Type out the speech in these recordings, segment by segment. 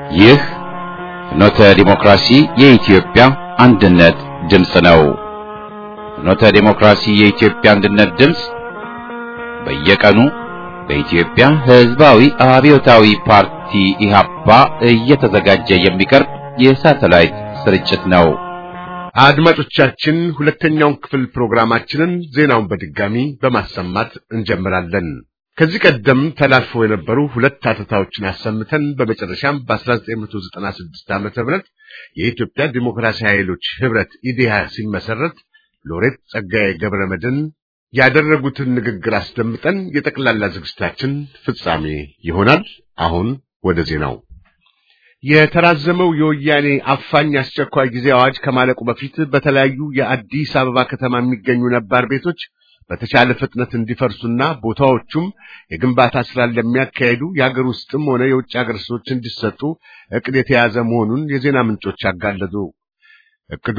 ይህ ፍኖተ ዲሞክራሲ የኢትዮጵያ አንድነት ድምፅ ነው። ፍኖተ ዲሞክራሲ የኢትዮጵያ አንድነት ድምፅ በየቀኑ በኢትዮጵያ ሕዝባዊ አብዮታዊ ፓርቲ ኢህአፓ እየተዘጋጀ የሚቀርብ የሳተላይት ስርጭት ነው። አድማጮቻችን ሁለተኛውን ክፍል ፕሮግራማችንን ዜናውን በድጋሚ በማሰማት እንጀምራለን። ከዚህ ቀደም ተላልፈው የነበሩ ሁለት አተታዎችን አሰምተን በመጨረሻም በ1996 ዓ.ም የኢትዮጵያ ዲሞክራሲያዊ ኃይሎች ህብረት ኢዴሃ ሲመሰረት ሎሬት ጸጋዬ ገብረ መድኅን ያደረጉትን ንግግር አስደምጠን የጠቅላላ ዝግጅታችን ፍጻሜ ይሆናል። አሁን ወደ ዜናው። የተራዘመው የወያኔ አፋኝ አስቸኳይ ጊዜ አዋጅ ከማለቁ በፊት በተለያዩ የአዲስ አበባ ከተማ የሚገኙ ነባር ቤቶች በተቻለ ፍጥነት እንዲፈርሱና ቦታዎቹም የግንባታ ስራ ለሚያካሄዱ የሀገር ውስጥም ሆነ የውጭ ሀገር ሰዎች እንዲሰጡ እቅድ የተያዘ መሆኑን የዜና ምንጮች አጋለጡ። እቅዱ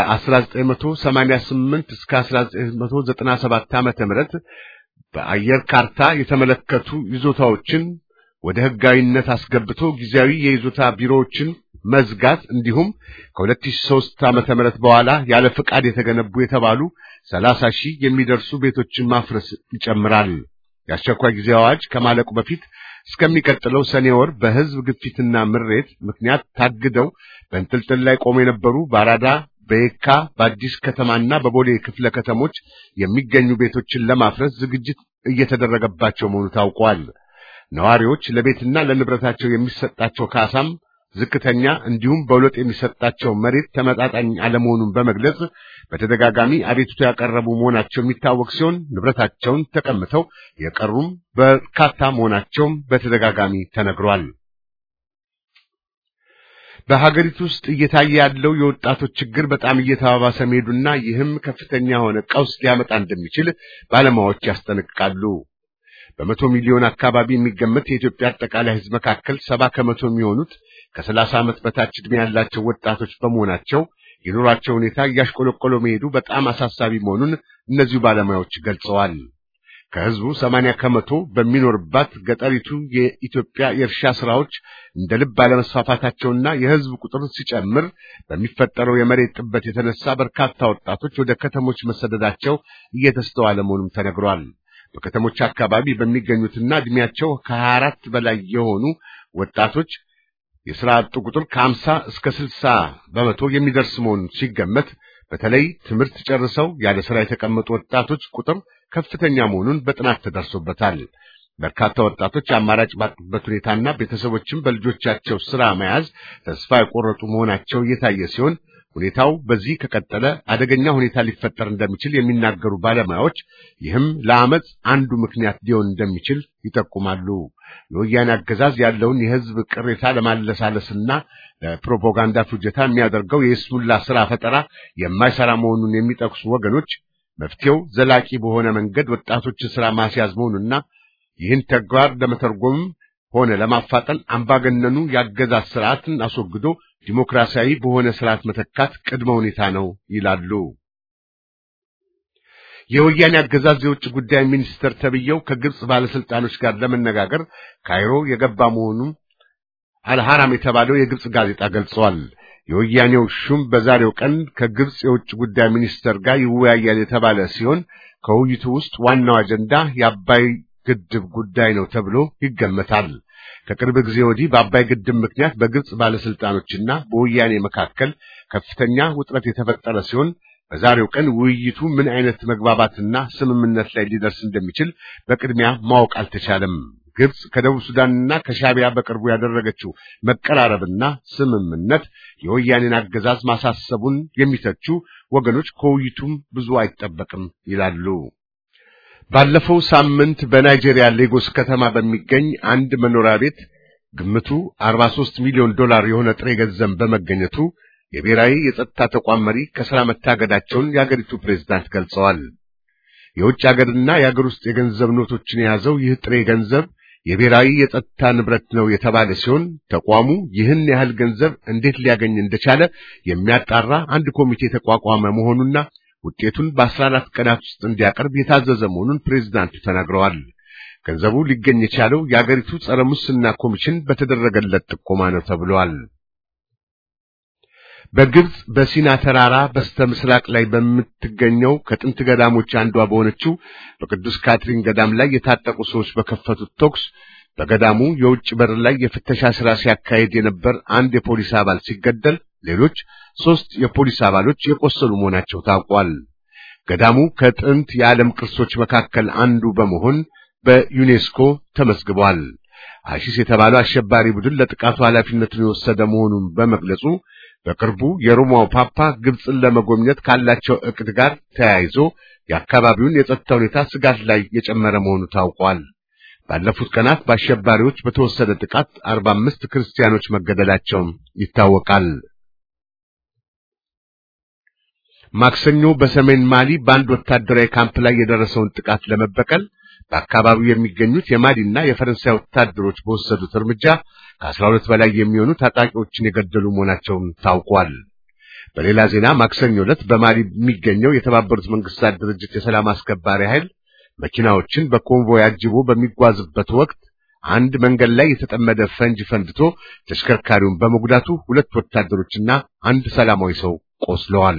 ከ1988 እስከ 1997 ዓመተ ምህረት በአየር ካርታ የተመለከቱ ይዞታዎችን ወደ ህጋዊነት አስገብቶ ጊዜያዊ የይዞታ ቢሮዎችን መዝጋት እንዲሁም ከ2003 ዓመተ ምህረት በኋላ ያለ ፍቃድ የተገነቡ የተባሉ 30 ሺህ የሚደርሱ ቤቶችን ማፍረስ ይጨምራል። የአስቸኳይ ጊዜ አዋጅ ከማለቁ በፊት እስከሚቀጥለው ሰኔ ወር በህዝብ ግፊትና ምሬት ምክንያት ታግደው በእንጥልጥል ላይ ቆመው የነበሩ በአራዳ፣ በየካ፣ በአዲስ ከተማና በቦሌ ክፍለ ከተሞች የሚገኙ ቤቶችን ለማፍረስ ዝግጅት እየተደረገባቸው መሆኑ ታውቋል። ነዋሪዎች ለቤትና ለንብረታቸው የሚሰጣቸው ካሳም ዝቅተኛ እንዲሁም በሁለት የሚሰጣቸው መሬት ተመጣጣኝ አለመሆኑን በመግለጽ በተደጋጋሚ አቤቱታ ያቀረቡ መሆናቸው የሚታወቅ ሲሆን ንብረታቸውን ተቀምተው የቀሩም በርካታ መሆናቸውም በተደጋጋሚ ተነግሯል። በሀገሪቱ ውስጥ እየታየ ያለው የወጣቶች ችግር በጣም እየተባባሰ መሄዱና ይህም ከፍተኛ የሆነ ቀውስ ሊያመጣ እንደሚችል ባለሙያዎች ያስጠነቅቃሉ። በመቶ ሚሊዮን አካባቢ የሚገመት የኢትዮጵያ አጠቃላይ ሕዝብ መካከል ሰባ ከመቶ የሚሆኑት ከሰላሳ ዓመት በታች ዕድሜ ያላቸው ወጣቶች በመሆናቸው የኑሯቸው ሁኔታ እያሽቆለቆለ መሄዱ በጣም አሳሳቢ መሆኑን እነዚሁ ባለሙያዎች ገልጸዋል። ከሕዝቡ ሰማንያ ከመቶ በሚኖርባት ገጠሪቱ የኢትዮጵያ የእርሻ ስራዎች እንደ ልብ አለመስፋፋታቸውና የሕዝብ ቁጥር ሲጨምር በሚፈጠረው የመሬት ጥበት የተነሳ በርካታ ወጣቶች ወደ ከተሞች መሰደዳቸው እየተስተዋለ መሆኑም ተነግሯል። በከተሞች አካባቢ በሚገኙትና ዕድሜያቸው ከሀያ አራት በላይ የሆኑ ወጣቶች የሥራ አጡ ቁጥር ከአምሳ እስከ ስልሳ በመቶ የሚደርስ መሆኑን ሲገመት በተለይ ትምህርት ጨርሰው ያለ ሥራ የተቀመጡ ወጣቶች ቁጥር ከፍተኛ መሆኑን በጥናት ተደርሶበታል። በርካታ ወጣቶች አማራጭ ባጡበት ሁኔታና ቤተሰቦችም በልጆቻቸው ሥራ መያዝ ተስፋ የቆረጡ መሆናቸው እየታየ ሲሆን ሁኔታው በዚህ ከቀጠለ አደገኛ ሁኔታ ሊፈጠር እንደሚችል የሚናገሩ ባለሙያዎች ይህም ለአመፅ አንዱ ምክንያት ሊሆን እንደሚችል ይጠቁማሉ። የወያኔ አገዛዝ ያለውን የሕዝብ ቅሬታ ለማለሳለስና ለፕሮፓጋንዳ ፍጆታ የሚያደርገው የስሙላ ስራ ፈጠራ የማይሰራ መሆኑን የሚጠቅሱ ወገኖች መፍትሄው ዘላቂ በሆነ መንገድ ወጣቶችን ስራ ማስያዝ መሆኑና ይህን ተግባር ለመተርጎምም ሆነ ለማፋጠን አምባገነኑ የአገዛዝ ስርዓትን አስወግዶ ዲሞክራሲያዊ በሆነ ስርዓት መተካት ቅድመ ሁኔታ ነው ይላሉ። የወያኔ አገዛዝ የውጭ ጉዳይ ሚኒስትር ተብዬው ከግብጽ ባለስልጣኖች ጋር ለመነጋገር ካይሮ የገባ መሆኑን አልሐራም የተባለው የግብጽ ጋዜጣ ገልጿል። የወያኔው ሹም በዛሬው ቀን ከግብጽ የውጭ ጉዳይ ሚኒስትር ጋር ይወያያል የተባለ ሲሆን ከውይይቱ ውስጥ ዋናው አጀንዳ የአባይ ግድብ ጉዳይ ነው ተብሎ ይገመታል። ከቅርብ ጊዜ ወዲህ በአባይ ግድብ ምክንያት በግብጽ ባለስልጣኖችና በወያኔ መካከል ከፍተኛ ውጥረት የተፈጠረ ሲሆን በዛሬው ቀን ውይይቱ ምን አይነት መግባባትና ስምምነት ላይ ሊደርስ እንደሚችል በቅድሚያ ማወቅ አልተቻለም። ግብጽ ከደቡብ ሱዳንና ከሻቢያ በቅርቡ ያደረገችው መቀራረብና ስምምነት የወያኔን አገዛዝ ማሳሰቡን የሚተቹ ወገኖች ከውይይቱም ብዙ አይጠበቅም ይላሉ። ባለፈው ሳምንት በናይጄሪያ ሌጎስ ከተማ በሚገኝ አንድ መኖሪያ ቤት ግምቱ 43 ሚሊዮን ዶላር የሆነ ጥሬ ገንዘብ በመገኘቱ የብሔራዊ የጸጥታ ተቋም መሪ ከሥራ መታገዳቸውን የአገሪቱ ፕሬዝዳንት ገልጸዋል። የውጭ ሀገርና የአገር ውስጥ የገንዘብ ኖቶችን የያዘው ይህ ጥሬ ገንዘብ የብሔራዊ የጸጥታ ንብረት ነው የተባለ ሲሆን ተቋሙ ይህን ያህል ገንዘብ እንዴት ሊያገኝ እንደቻለ የሚያጣራ አንድ ኮሚቴ የተቋቋመ መሆኑና ውጤቱን በአስራ አራት ቀናት ውስጥ እንዲያቀርብ የታዘዘ መሆኑን ፕሬዝዳንቱ ተናግረዋል። ገንዘቡ ሊገኝ የቻለው የአገሪቱ ጸረ ሙስና ኮሚሽን በተደረገለት ጥቆማ ነው ተብሏል። በግብጽ በሲና ተራራ በስተ ምስራቅ ላይ በምትገኘው ከጥንት ገዳሞች አንዷ በሆነችው በቅዱስ ካትሪን ገዳም ላይ የታጠቁ ሰዎች በከፈቱት ተኩስ በገዳሙ የውጭ በር ላይ የፍተሻ ሥራ ሲያካሄድ የነበር አንድ የፖሊስ አባል ሲገደል ሌሎች ሦስት የፖሊስ አባሎች የቆሰሉ መሆናቸው ታውቋል። ገዳሙ ከጥንት የዓለም ቅርሶች መካከል አንዱ በመሆን በዩኔስኮ ተመዝግቧል። አሺስ የተባለው አሸባሪ ቡድን ለጥቃቱ ኃላፊነቱን የወሰደ መሆኑን በመግለጹ በቅርቡ የሮማው ፓፓ ግብፅን ለመጎብኘት ካላቸው ዕቅድ ጋር ተያይዞ የአካባቢውን የጸጥታ ሁኔታ ስጋት ላይ የጨመረ መሆኑ ታውቋል። ባለፉት ቀናት በአሸባሪዎች በተወሰደ ጥቃት አርባ አምስት ክርስቲያኖች መገደላቸውም ይታወቃል። ማክሰኞ በሰሜን ማሊ በአንድ ወታደራዊ ካምፕ ላይ የደረሰውን ጥቃት ለመበቀል በአካባቢው የሚገኙት የማሊና የፈረንሳይ ወታደሮች በወሰዱት እርምጃ ከአስራ ሁለት በላይ የሚሆኑ ታጣቂዎችን የገደሉ መሆናቸውን ታውቋል። በሌላ ዜና ማክሰኞ ዕለት በማሊ የሚገኘው የተባበሩት መንግስታት ድርጅት የሰላም አስከባሪ ኃይል መኪናዎችን በኮንቮይ አጅቦ በሚጓዝበት ወቅት አንድ መንገድ ላይ የተጠመደ ፈንጅ ፈንድቶ ተሽከርካሪውን በመጉዳቱ ሁለት ወታደሮችና አንድ ሰላማዊ ሰው ቆስለዋል።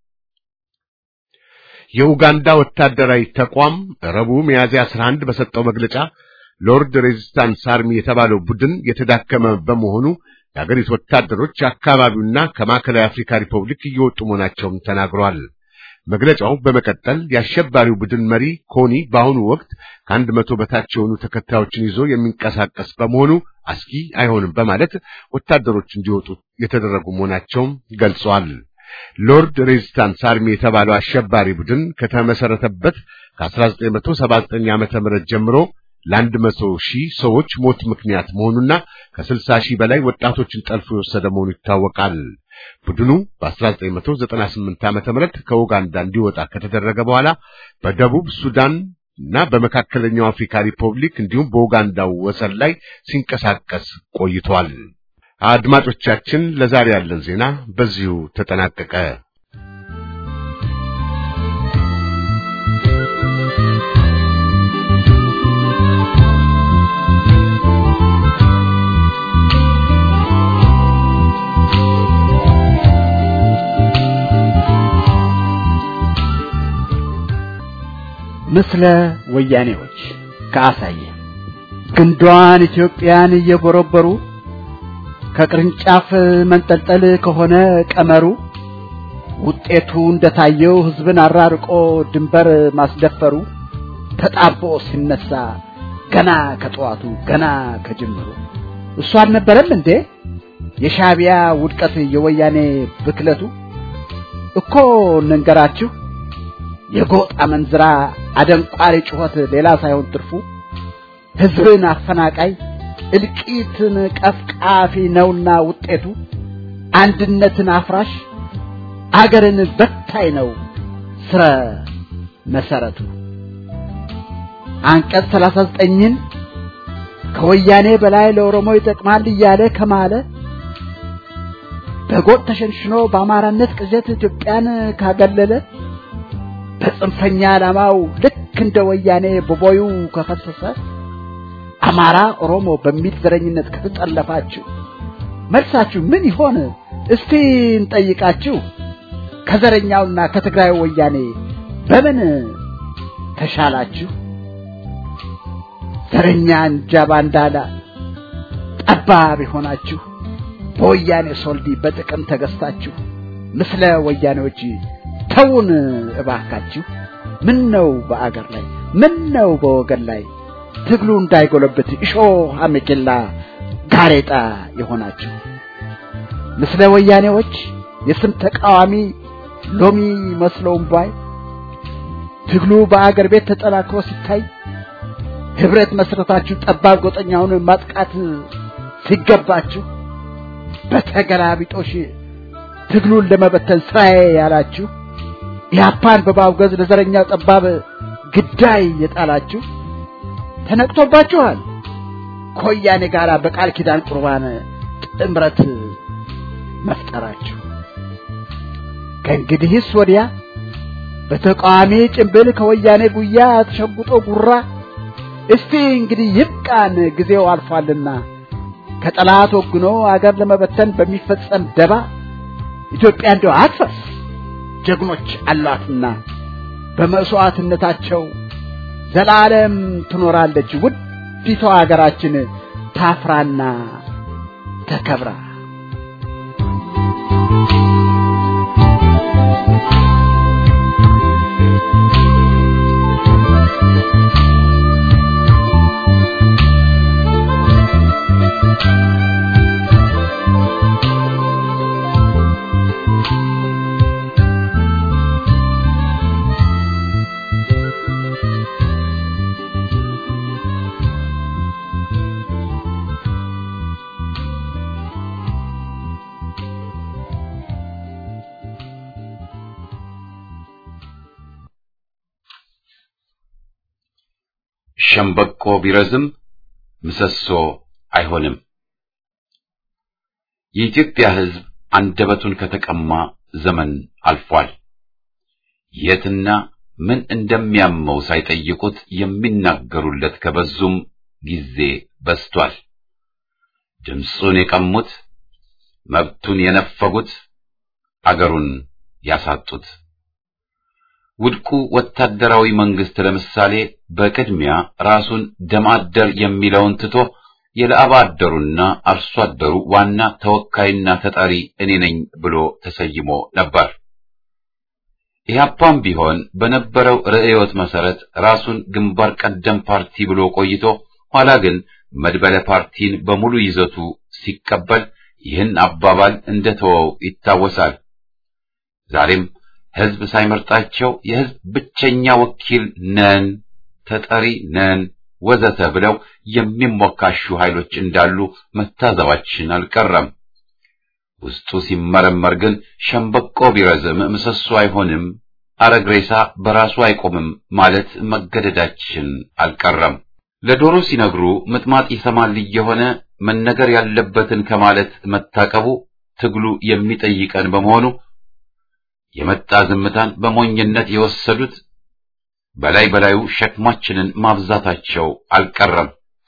የኡጋንዳ ወታደራዊ ተቋም ረቡዕ ሚያዝያ 11 በሰጠው መግለጫ ሎርድ ሬዚስታንስ አርሚ የተባለው ቡድን የተዳከመ በመሆኑ የአገሪቱ ወታደሮች አካባቢውና ከማዕከላዊ አፍሪካ ሪፐብሊክ እየወጡ መሆናቸውን ተናግሯል። መግለጫው በመቀጠል የአሸባሪው ቡድን መሪ ኮኒ በአሁኑ ወቅት ከአንድ መቶ በታች የሆኑ ተከታዮችን ይዞ የሚንቀሳቀስ በመሆኑ አስጊ አይሆንም በማለት ወታደሮች እንዲወጡ የተደረጉ መሆናቸውን ገልጸዋል። ሎርድ ሬዚስታንስ አርሚ የተባለው አሸባሪ ቡድን ከተመሰረተበት ከ1979 ዓመተ ምህረት ጀምሮ ለአንድ መቶ ሺህ ሰዎች ሞት ምክንያት መሆኑና ከስልሳ ሺህ በላይ ወጣቶችን ጠልፎ የወሰደ መሆኑ ይታወቃል። ቡድኑ በ1998 ዓመተ ምህረት ከኡጋንዳ እንዲወጣ ከተደረገ በኋላ በደቡብ ሱዳን እና በመካከለኛው አፍሪካ ሪፐብሊክ እንዲሁም በኡጋንዳው ወሰን ላይ ሲንቀሳቀስ ቆይቷል። አድማጮቻችን፣ ለዛሬ ያለን ዜና በዚሁ ተጠናቀቀ። ምስለ ወያኔዎች ከአሳየ ግንዷን ኢትዮጵያን እየቦረበሩ ከቅርንጫፍ መንጠልጠል ከሆነ ቀመሩ ውጤቱ እንደታየው ሕዝብን አራርቆ ድንበር ማስደፈሩ ተጣቦ ሲነሳ ገና ከጠዋቱ ገና ከጅምሩ እሱ አልነበረም እንዴ የሻዕቢያ ውድቀት የወያኔ ብክለቱ እኮ እንንገራችሁ የጎጥ አመንዝራ አደንቋሪ ጩኸት ሌላ ሳይሆን ትርፉ ሕዝብን አፈናቃይ እልቂትን ቀፍቃፊ ነውና ውጤቱ አንድነትን አፍራሽ አገርን በታይ ነው ስረ መሰረቱ። አንቀጽ 39ን ከወያኔ በላይ ለኦሮሞ ይጠቅማል እያለ ከማለ በጎጥ ተሸንሽኖ በአማራነት ቅዠት ኢትዮጵያን ካገለለ በጽንፈኛ ዓላማው ልክ እንደ ወያኔ በቦዩ ከፈሰሰ አማራ ኦሮሞ በሚል ዘረኝነት ከተጠለፋችሁ መልሳችሁ ምን ይሆን? እስቲ እንጠይቃችሁ። ከዘረኛውና ከትግራይ ወያኔ በምን ተሻላችሁ? ዘረኛ እንጃ ባንዳላ ጠባብ የሆናችሁ በወያኔ ሶልዲ በጥቅም ተገዝታችሁ ምስለ ወያኔዎች ተውን እባካችሁ። ምን ነው በአገር ላይ ምን ነው በወገን ላይ ትግሉ እንዳይጎለብት እሾህ አሜኬላ ጋሬጣ የሆናችሁ ምስለ ወያኔዎች የስም ተቃዋሚ ሎሚ መስለውም ባይ ትግሉ በአገር ቤት ተጠናክሮ ሲታይ ህብረት መስረታችሁ ጠባብ ጎጠኛውን ማጥቃት ሲገባችሁ በተገላቢጦሽ ትግሉን ለመበተን ስራዬ ያላችሁ ኢህአፓን በማውገዝ ለዘረኛው ጠባብ ግዳይ የጣላችሁ ተነቅቶባችኋል። ከወያኔ ጋር በቃል ኪዳን ቁርባን ጥምረት መፍጠራችሁ ከእንግዲህስ ወዲያ በተቃዋሚ ጭንብል ከወያኔ ጉያ ተሸጉጦ ጉራ እስቲ እንግዲህ ይብቃን፣ ጊዜው አልፏልና ከጠላት ወግኖ አገር ለመበተን በሚፈጸም ደባ ኢትዮጵያ እንደው አትፈርስ፣ ጀግኖች አሏትና በመስዋዕትነታቸው ዘላለም ትኖራለች ውዲቷ አገራችን ታፍራና ተከብራ። ሸምበቆ ቢረዝም ምሰሶ አይሆንም። የኢትዮጵያ ሕዝብ አንደበቱን ከተቀማ ዘመን አልፏል። የትና ምን እንደሚያመው ሳይጠይቁት የሚናገሩለት ከበዙም ጊዜ በዝቷል። ድምፁን የቀሙት፣ መብቱን የነፈጉት፣ አገሩን ያሳጡት ውድቁ ወታደራዊ መንግስት ለምሳሌ በቅድሚያ ራሱን ደም አደር የሚለውን ትቶ የላብ አደሩና አርሶ አደሩ ዋና ተወካይና ተጠሪ እኔ ነኝ ብሎ ተሰይሞ ነበር። ኢህአፓም ቢሆን በነበረው ርዕዮት መሰረት ራሱን ግንባር ቀደም ፓርቲ ብሎ ቆይቶ ኋላ ግን መድበለ ፓርቲን በሙሉ ይዘቱ ሲቀበል ይህን አባባል እንደተወው ይታወሳል። ዛሬም ህዝብ ሳይመርጣቸው የህዝብ ብቸኛ ወኪል ነን፣ ተጠሪ ነን ወዘተ ብለው የሚሞካሹ ኃይሎች እንዳሉ መታዘባችን አልቀረም። ውስጡ ሲመረመር ግን ሸምበቆ ቢረዝም ምሰሶ አይሆንም፣ አረግሬሳ በራሱ አይቆምም ማለት መገደዳችን አልቀረም። ለዶሮ ሲነግሩ ምጥማጥ ይሰማል እየሆነ መነገር ያለበትን ከማለት መታቀቡ ትግሉ የሚጠይቀን በመሆኑ የመጣ ዝምታን በሞኝነት የወሰዱት በላይ በላዩ ሸክማችንን ማብዛታቸው አልቀረም።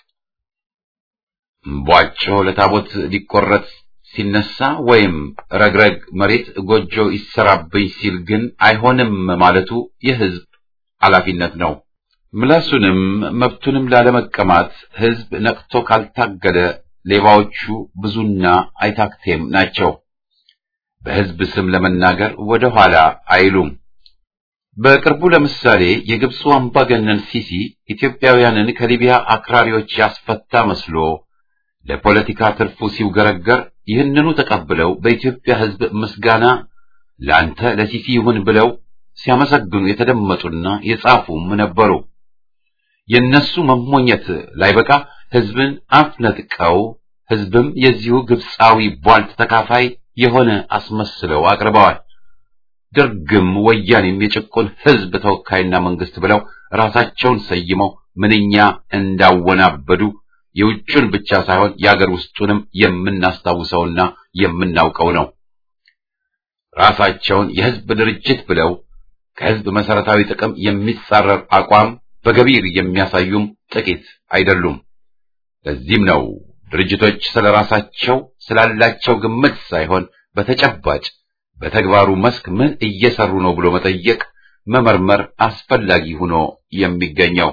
እምቧጮ ለታቦት ሊቆረጥ ሲነሳ ወይም ረግረግ መሬት ጎጆ ይሰራብኝ ሲል ግን አይሆንም ማለቱ የህዝብ ኃላፊነት ነው። ምላሱንም መብቱንም ላለመቀማት ህዝብ ነቅቶ ካልታገለ ሌባዎቹ ብዙና አይታክቴም ናቸው። በህዝብ ስም ለመናገር ወደ ኋላ አይሉም። በቅርቡ ለምሳሌ የግብፁ አምባገነን ሲሲ ኢትዮጵያውያንን ከሊቢያ አክራሪዎች ያስፈታ መስሎ ለፖለቲካ ትርፉ ሲውገረገር ይህንኑ ተቀብለው በኢትዮጵያ ህዝብ ምስጋና ላንተ ለሲሲ ይሁን ብለው ሲያመሰግኑ የተደመጡና የጻፉም ነበሩ። የነሱ መሞኘት ላይበቃ ህዝብን አፍ ነጥቀው ህዝብም የዚሁ ግብፃዊ ቧልት ተካፋይ የሆነ አስመስለው አቅርበዋል። ደርግም ወያኔም የጭቁን ህዝብ ተወካይና መንግስት ብለው ራሳቸውን ሰይመው ምንኛ እንዳወናበዱ የውጩን ብቻ ሳይሆን የአገር ውስጡንም የምናስታውሰውና የምናውቀው ነው። ራሳቸውን የህዝብ ድርጅት ብለው ከህዝብ መሰረታዊ ጥቅም የሚጻረር አቋም በገቢር የሚያሳዩም ጥቂት አይደሉም። ለዚህም ነው ድርጅቶች ስለ ራሳቸው ስላላቸው ግምት ሳይሆን በተጨባጭ በተግባሩ መስክ ምን እየሰሩ ነው ብሎ መጠየቅ፣ መመርመር አስፈላጊ ሆኖ የሚገኘው።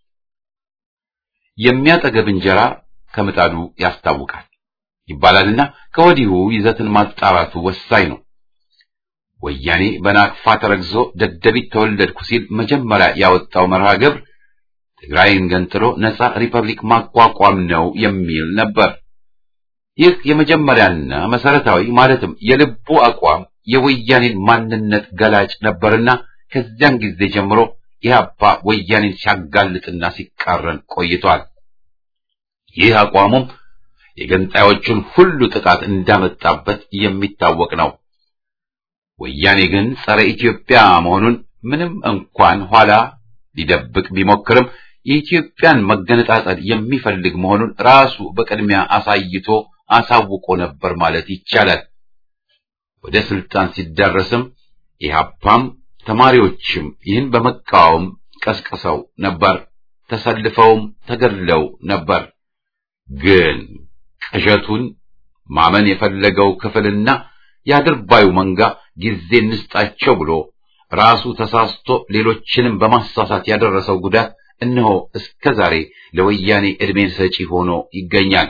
የሚያጠገብ እንጀራ ከምጣዱ ያስታውቃል ይባላልና ከወዲሁ ይዘትን ማጣራቱ ወሳኝ ነው። ወያኔ በናቅፋ ተረግዞ ደደቢት ተወለድኩ ሲል መጀመሪያ ያወጣው መርሃ ግብር ትግራይን ገንጥሎ ነጻ ሪፐብሊክ ማቋቋም ነው የሚል ነበር። ይህ የመጀመሪያና መሰረታዊ ማለትም የልቡ አቋም የወያኔን ማንነት ገላጭ ነበርና ከዚያን ጊዜ ጀምሮ ኢህአፓ ወያኔን ሲያጋልጥና ሲቃረን ቆይቷል። ይህ አቋሙም የገንጣዮቹን ሁሉ ጥቃት እንዳመጣበት የሚታወቅ ነው። ወያኔ ግን ጸረ ኢትዮጵያ መሆኑን ምንም እንኳን ኋላ ሊደብቅ ቢሞክርም የኢትዮጵያን መገነጣጠል የሚፈልግ መሆኑን ራሱ በቅድሚያ አሳይቶ አሳውቆ ነበር ማለት ይቻላል። ወደ ስልጣን ሲዳረስም ኢህአፓም ተማሪዎችም ይህን በመቃወም ቀስቅሰው ነበር። ተሰልፈውም ተገድለው ነበር። ግን ቅዠቱን ማመን የፈለገው ክፍልና የአድርባዩ መንጋ ጊዜ እንስጣቸው ብሎ ራሱ ተሳስቶ ሌሎችንም በማሳሳት ያደረሰው ጉዳት እነሆ እስከ ዛሬ ለወያኔ ዕድሜን ሰጪ ሆኖ ይገኛል።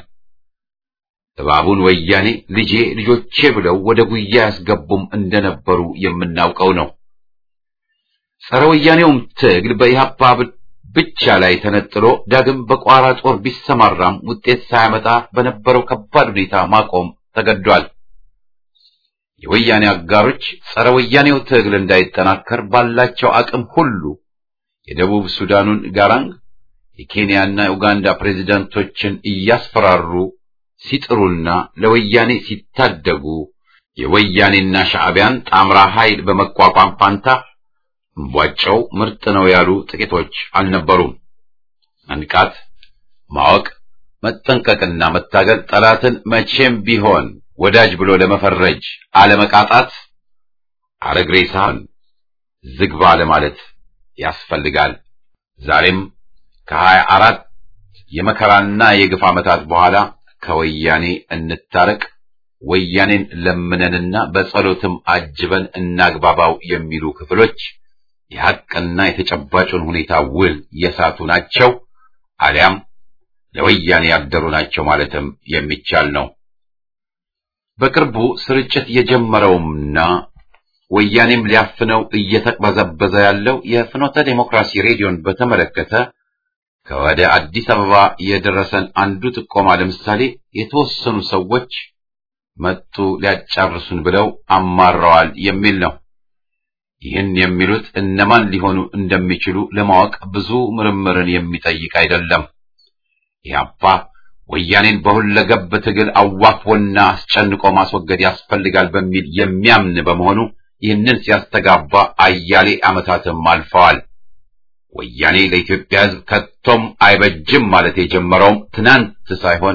እባቡን ወያኔ ልጄ ልጆቼ ብለው ወደ ጉያ ያስገቡም እንደነበሩ የምናውቀው ነው። ጸረ ወያኔውም ትግል በኢህአፓ ብቻ ላይ ተነጥሎ ዳግም በቋራ ጦር ቢሰማራም ውጤት ሳያመጣ በነበረው ከባድ ሁኔታ ማቆም ተገዷል። የወያኔ አጋሮች ጸረ ወያኔው ትግል እንዳይጠናከር ባላቸው አቅም ሁሉ የደቡብ ሱዳኑን ጋራንግ የኬንያና የኡጋንዳ ፕሬዝዳንቶችን እያስፈራሩ ሲጥሩና ለወያኔ ሲታደጉ የወያኔና ሻዕቢያን ጣምራ ኃይል በመቋቋም ፋንታ እምቧጨው ምርጥ ነው ያሉ ጥቂቶች አልነበሩም። መንቃት፣ ማወቅ፣ መጠንቀቅና መታገል ጠላትን መቼም ቢሆን ወዳጅ ብሎ ለመፈረጅ አለመቃጣት፣ አረግሬሳን ዝግባ ለማለት ያስፈልጋል። ዛሬም ከሀያ አራት የመከራና የግፍ ዓመታት በኋላ ከወያኔ እንታረቅ፣ ወያኔን ለምነንና በጸሎትም አጅበን እናግባባው የሚሉ ክፍሎች የሐቅና የተጨባጩን ሁኔታ ውል የሳቱ ናቸው፣ አሊያም ለወያኔ ያደሩ ናቸው ማለትም የሚቻል ነው። በቅርቡ ስርጭት የጀመረውምና ወያኔም ሊያፍነው እየተቅበዘበዘ ያለው የፍኖተ ዴሞክራሲ ሬዲዮን በተመለከተ ከወደ አዲስ አበባ የደረሰን አንዱ ጥቆማ ለምሳሌ የተወሰኑ ሰዎች መጡ ሊያጫርሱን ብለው አማረዋል የሚል ነው። ይህን የሚሉት እነማን ሊሆኑ እንደሚችሉ ለማወቅ ብዙ ምርምርን የሚጠይቅ አይደለም። ኢህአፓ ወያኔን በሁለገብ ትግል አዋክቦና አስጨንቆ ማስወገድ ያስፈልጋል በሚል የሚያምን በመሆኑ ይህንን ሲያስተጋባ አያሌ ዓመታትም አልፈዋል። ወያኔ ለኢትዮጵያ ሕዝብ ከቶም አይበጅም ማለት የጀመረውም ትናንት ሳይሆን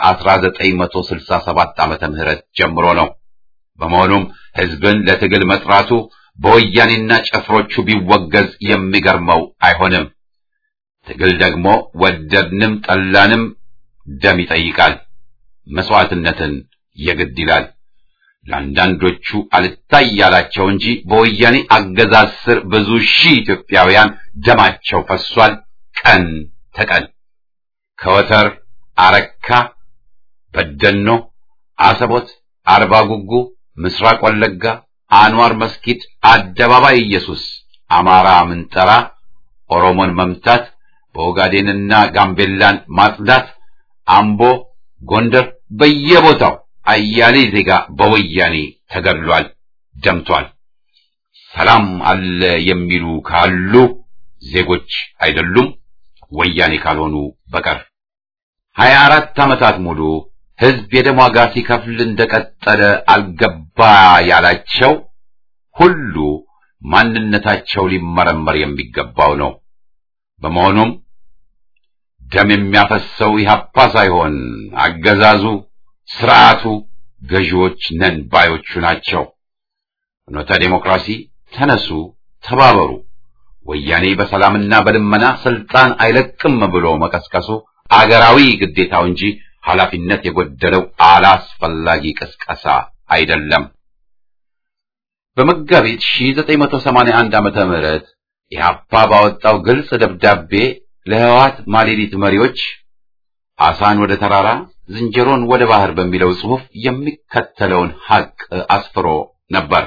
ከ1967 ዓመተ ምህረት ጀምሮ ነው። በመሆኑም ሕዝብን ለትግል መጥራቱ በወያኔና ጭፍሮቹ ቢወገዝ የሚገርመው አይሆንም። ትግል ደግሞ ወደድንም ጠላንም ደም ይጠይቃል፣ መስዋዕትነትን የግድ ይላል። ለአንዳንዶቹ አልታይ ያላቸው እንጂ በወያኔ አገዛዝ ስር ብዙ ሺህ ኢትዮጵያውያን ደማቸው ፈሷል። ቀን ተቀን ከወተር፣ አረካ፣ በደኖ፣ አሰቦት፣ አርባ ጉጉ፣ ምስራቅ ወለጋ፣ አንዋር መስጊድ፣ አደባባይ ኢየሱስ፣ አማራ ምንጠራ፣ ኦሮሞን መምታት፣ በኦጋዴንና ጋምቤላን ማጽዳት፣ አምቦ፣ ጎንደር በየቦታው አያሌ ዜጋ በወያኔ ተገድሏል፣ ደምቷል። ሰላም አለ የሚሉ ካሉ ዜጎች አይደሉም ወያኔ ካልሆኑ በቀር። ሀያ አራት ዓመታት ሙሉ ሕዝብ የደም ዋጋ ሲከፍል እንደቀጠለ አልገባ ያላቸው ሁሉ ማንነታቸው ሊመረመር የሚገባው ነው። በመሆኑም ደም የሚያፈሰው ኢህአፓ ሳይሆን አገዛዙ ስርዓቱ ገዢዎች ነን ባዮቹ ናቸው። ፍኖተ ዴሞክራሲ ተነሱ፣ ተባበሩ። ወያኔ በሰላምና በልመና ስልጣን አይለቅም ብሎ መቀስቀሱ አገራዊ ግዴታው እንጂ ኃላፊነት የጎደለው አላስፈላጊ ቅስቀሳ አይደለም። በመጋቢት 1981 ዓመተ ምህረት ኢህአፓ ባወጣው ግልጽ ደብዳቤ ለህወሓት ማሌሊት መሪዎች አሳን ወደ ተራራ ዝንጀሮን ወደ ባህር በሚለው ጽሑፍ የሚከተለውን ሐቅ አስፍሮ ነበር።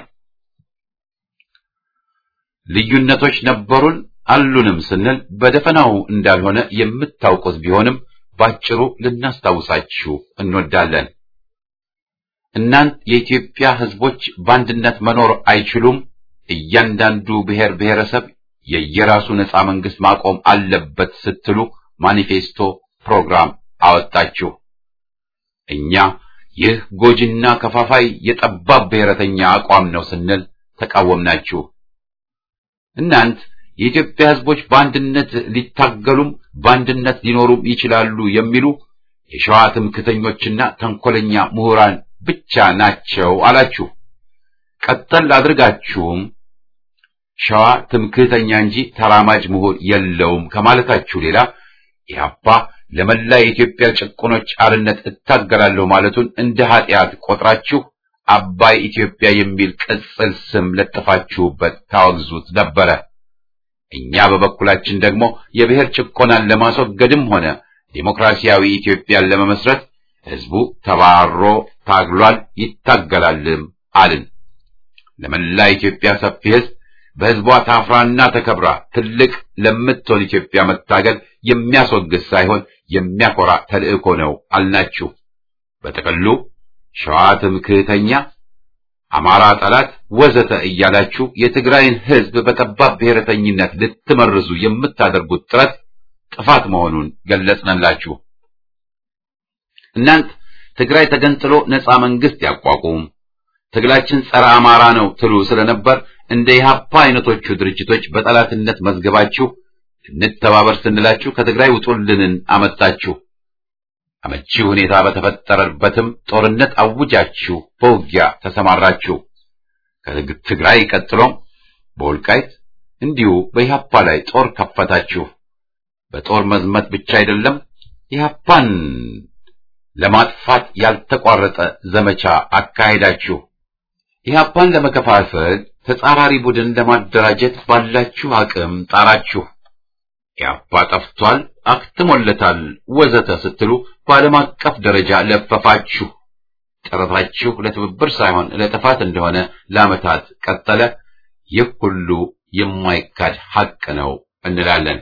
ልዩነቶች ነበሩን አሉንም ስንል በደፈናው እንዳልሆነ የምታውቁት ቢሆንም ባጭሩ ልናስታውሳችሁ እንወዳለን። እናንት የኢትዮጵያ ሕዝቦች በአንድነት መኖር አይችሉም፣ እያንዳንዱ ብሔር ብሔረሰብ የየራሱ ነጻ መንግስት ማቆም አለበት ስትሉ ማኒፌስቶ ፕሮግራም አወጣችሁ። እኛ ይህ ጎጂና ከፋፋይ የጠባብ ብሔረተኛ አቋም ነው ስንል ተቃወምናችሁ። እናንት የኢትዮጵያ ሕዝቦች በአንድነት ሊታገሉም በአንድነት ሊኖሩም ይችላሉ የሚሉ የሸዋ ትምክተኞችና ተንኮለኛ ምሁራን ብቻ ናቸው አላችሁ። ቀጠል አድርጋችሁም ሸዋ ትምክህተኛ እንጂ ተራማጅ ምሁር የለውም ከማለታችሁ ሌላ ኢህአፓ ለመላ የኢትዮጵያ ጭቁኖች አርነት እታገላለሁ ማለቱን እንደ ኃጢአት ቆጥራችሁ አባይ ኢትዮጵያ የሚል ቅጽል ስም ለጥፋችሁበት ታወግዙት ነበረ። እኛ በበኩላችን ደግሞ የብሔር ጭቆናን ለማስወገድም ሆነ ዴሞክራሲያዊ ኢትዮጵያን ለመመስረት ህዝቡ ተባሮ ታግሏል፣ ይታገላልም አልን። ለመላ ኢትዮጵያ ሰፊ ህዝብ በህዝቧ ታፍራና ተከብራ ትልቅ ለምትሆን ኢትዮጵያ መታገል የሚያስወግዝ ሳይሆን የሚያኮራ ተልእኮ ነው አልናችሁ። በጥቅሉ ሸዋ ትምክህተኛ፣ አማራ ጠላት፣ ወዘተ እያላችሁ የትግራይን ህዝብ በጠባብ ብሔረተኝነት ልትመርዙ የምታደርጉት ጥረት ጥፋት መሆኑን ገለጽንላችሁ። እናንት ትግራይ ተገንጥሎ ነፃ መንግስት ያቋቁም፣ ትግላችን ጸረ አማራ ነው ትሉ ስለነበር እንደ ኢህአፓ አይነቶቹ ድርጅቶች በጠላትነት መዝገባችሁ እንተባበር ስንላችሁ ከትግራይ ውጡልንን አመጣችሁ። አመቺ ሁኔታ በተፈጠረበትም ጦርነት አውጃችሁ በውጊያ ተሰማራችሁ። ከትግራይ ቀጥሎም በወልቃይት እንዲሁ በኢህአፓ ላይ ጦር ከፈታችሁ። በጦር መዝመት ብቻ አይደለም ኢህአፓን ለማጥፋት ያልተቋረጠ ዘመቻ አካሄዳችሁ። ኢህአፓን ለመከፋፈል ተጻራሪ ቡድን ለማደራጀት ባላችሁ አቅም ጣራችሁ። ኢህአፓ ጠፍቷል፣ አክትሞለታል፣ ወዘተ ስትሉ በዓለም አቀፍ ደረጃ ለፈፋችሁ። ጥረታችሁ ለትብብር ሳይሆን ለጥፋት እንደሆነ ለዓመታት ቀጠለ። ይህ ሁሉ የማይካድ ሐቅ ነው እንላለን።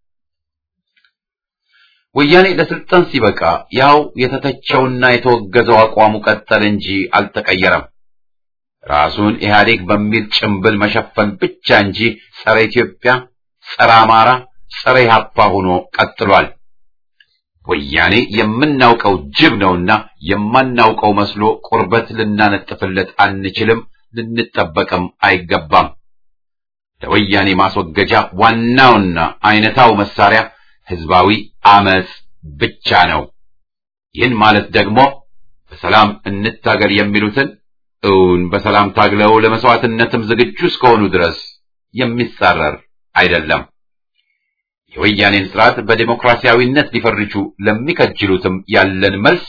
ወያኔ ለስልጣን ሲበቃ ያው የተተቸውና የተወገዘው አቋሙ ቀጠለ እንጂ አልተቀየረም። ራሱን ኢህአዴግ በሚል ጭምብል መሸፈን ብቻ እንጂ ጸረ ኢትዮጵያ፣ ጸረ አማራ፣ ጸረ ኢህአፓ ሆኖ ቀጥሏል። ወያኔ የምናውቀው ጅብ ነውና የማናውቀው መስሎ ቁርበት ልናነጥፍለት አንችልም፣ ልንጠበቅም አይገባም። ለወያኔ ማስወገጃ ዋናውና አይነታው መሳሪያ ህዝባዊ አመጽ ብቻ ነው። ይህን ማለት ደግሞ በሰላም እንታገል የሚሉትን እውን በሰላም ታግለው ለመስዋዕትነትም ዝግጁ እስከሆኑ ድረስ የሚጻረር አይደለም። የወያኔን ስርዓት በዴሞክራሲያዊነት ሊፈርጁ ለሚከጅሉትም ያለን መልስ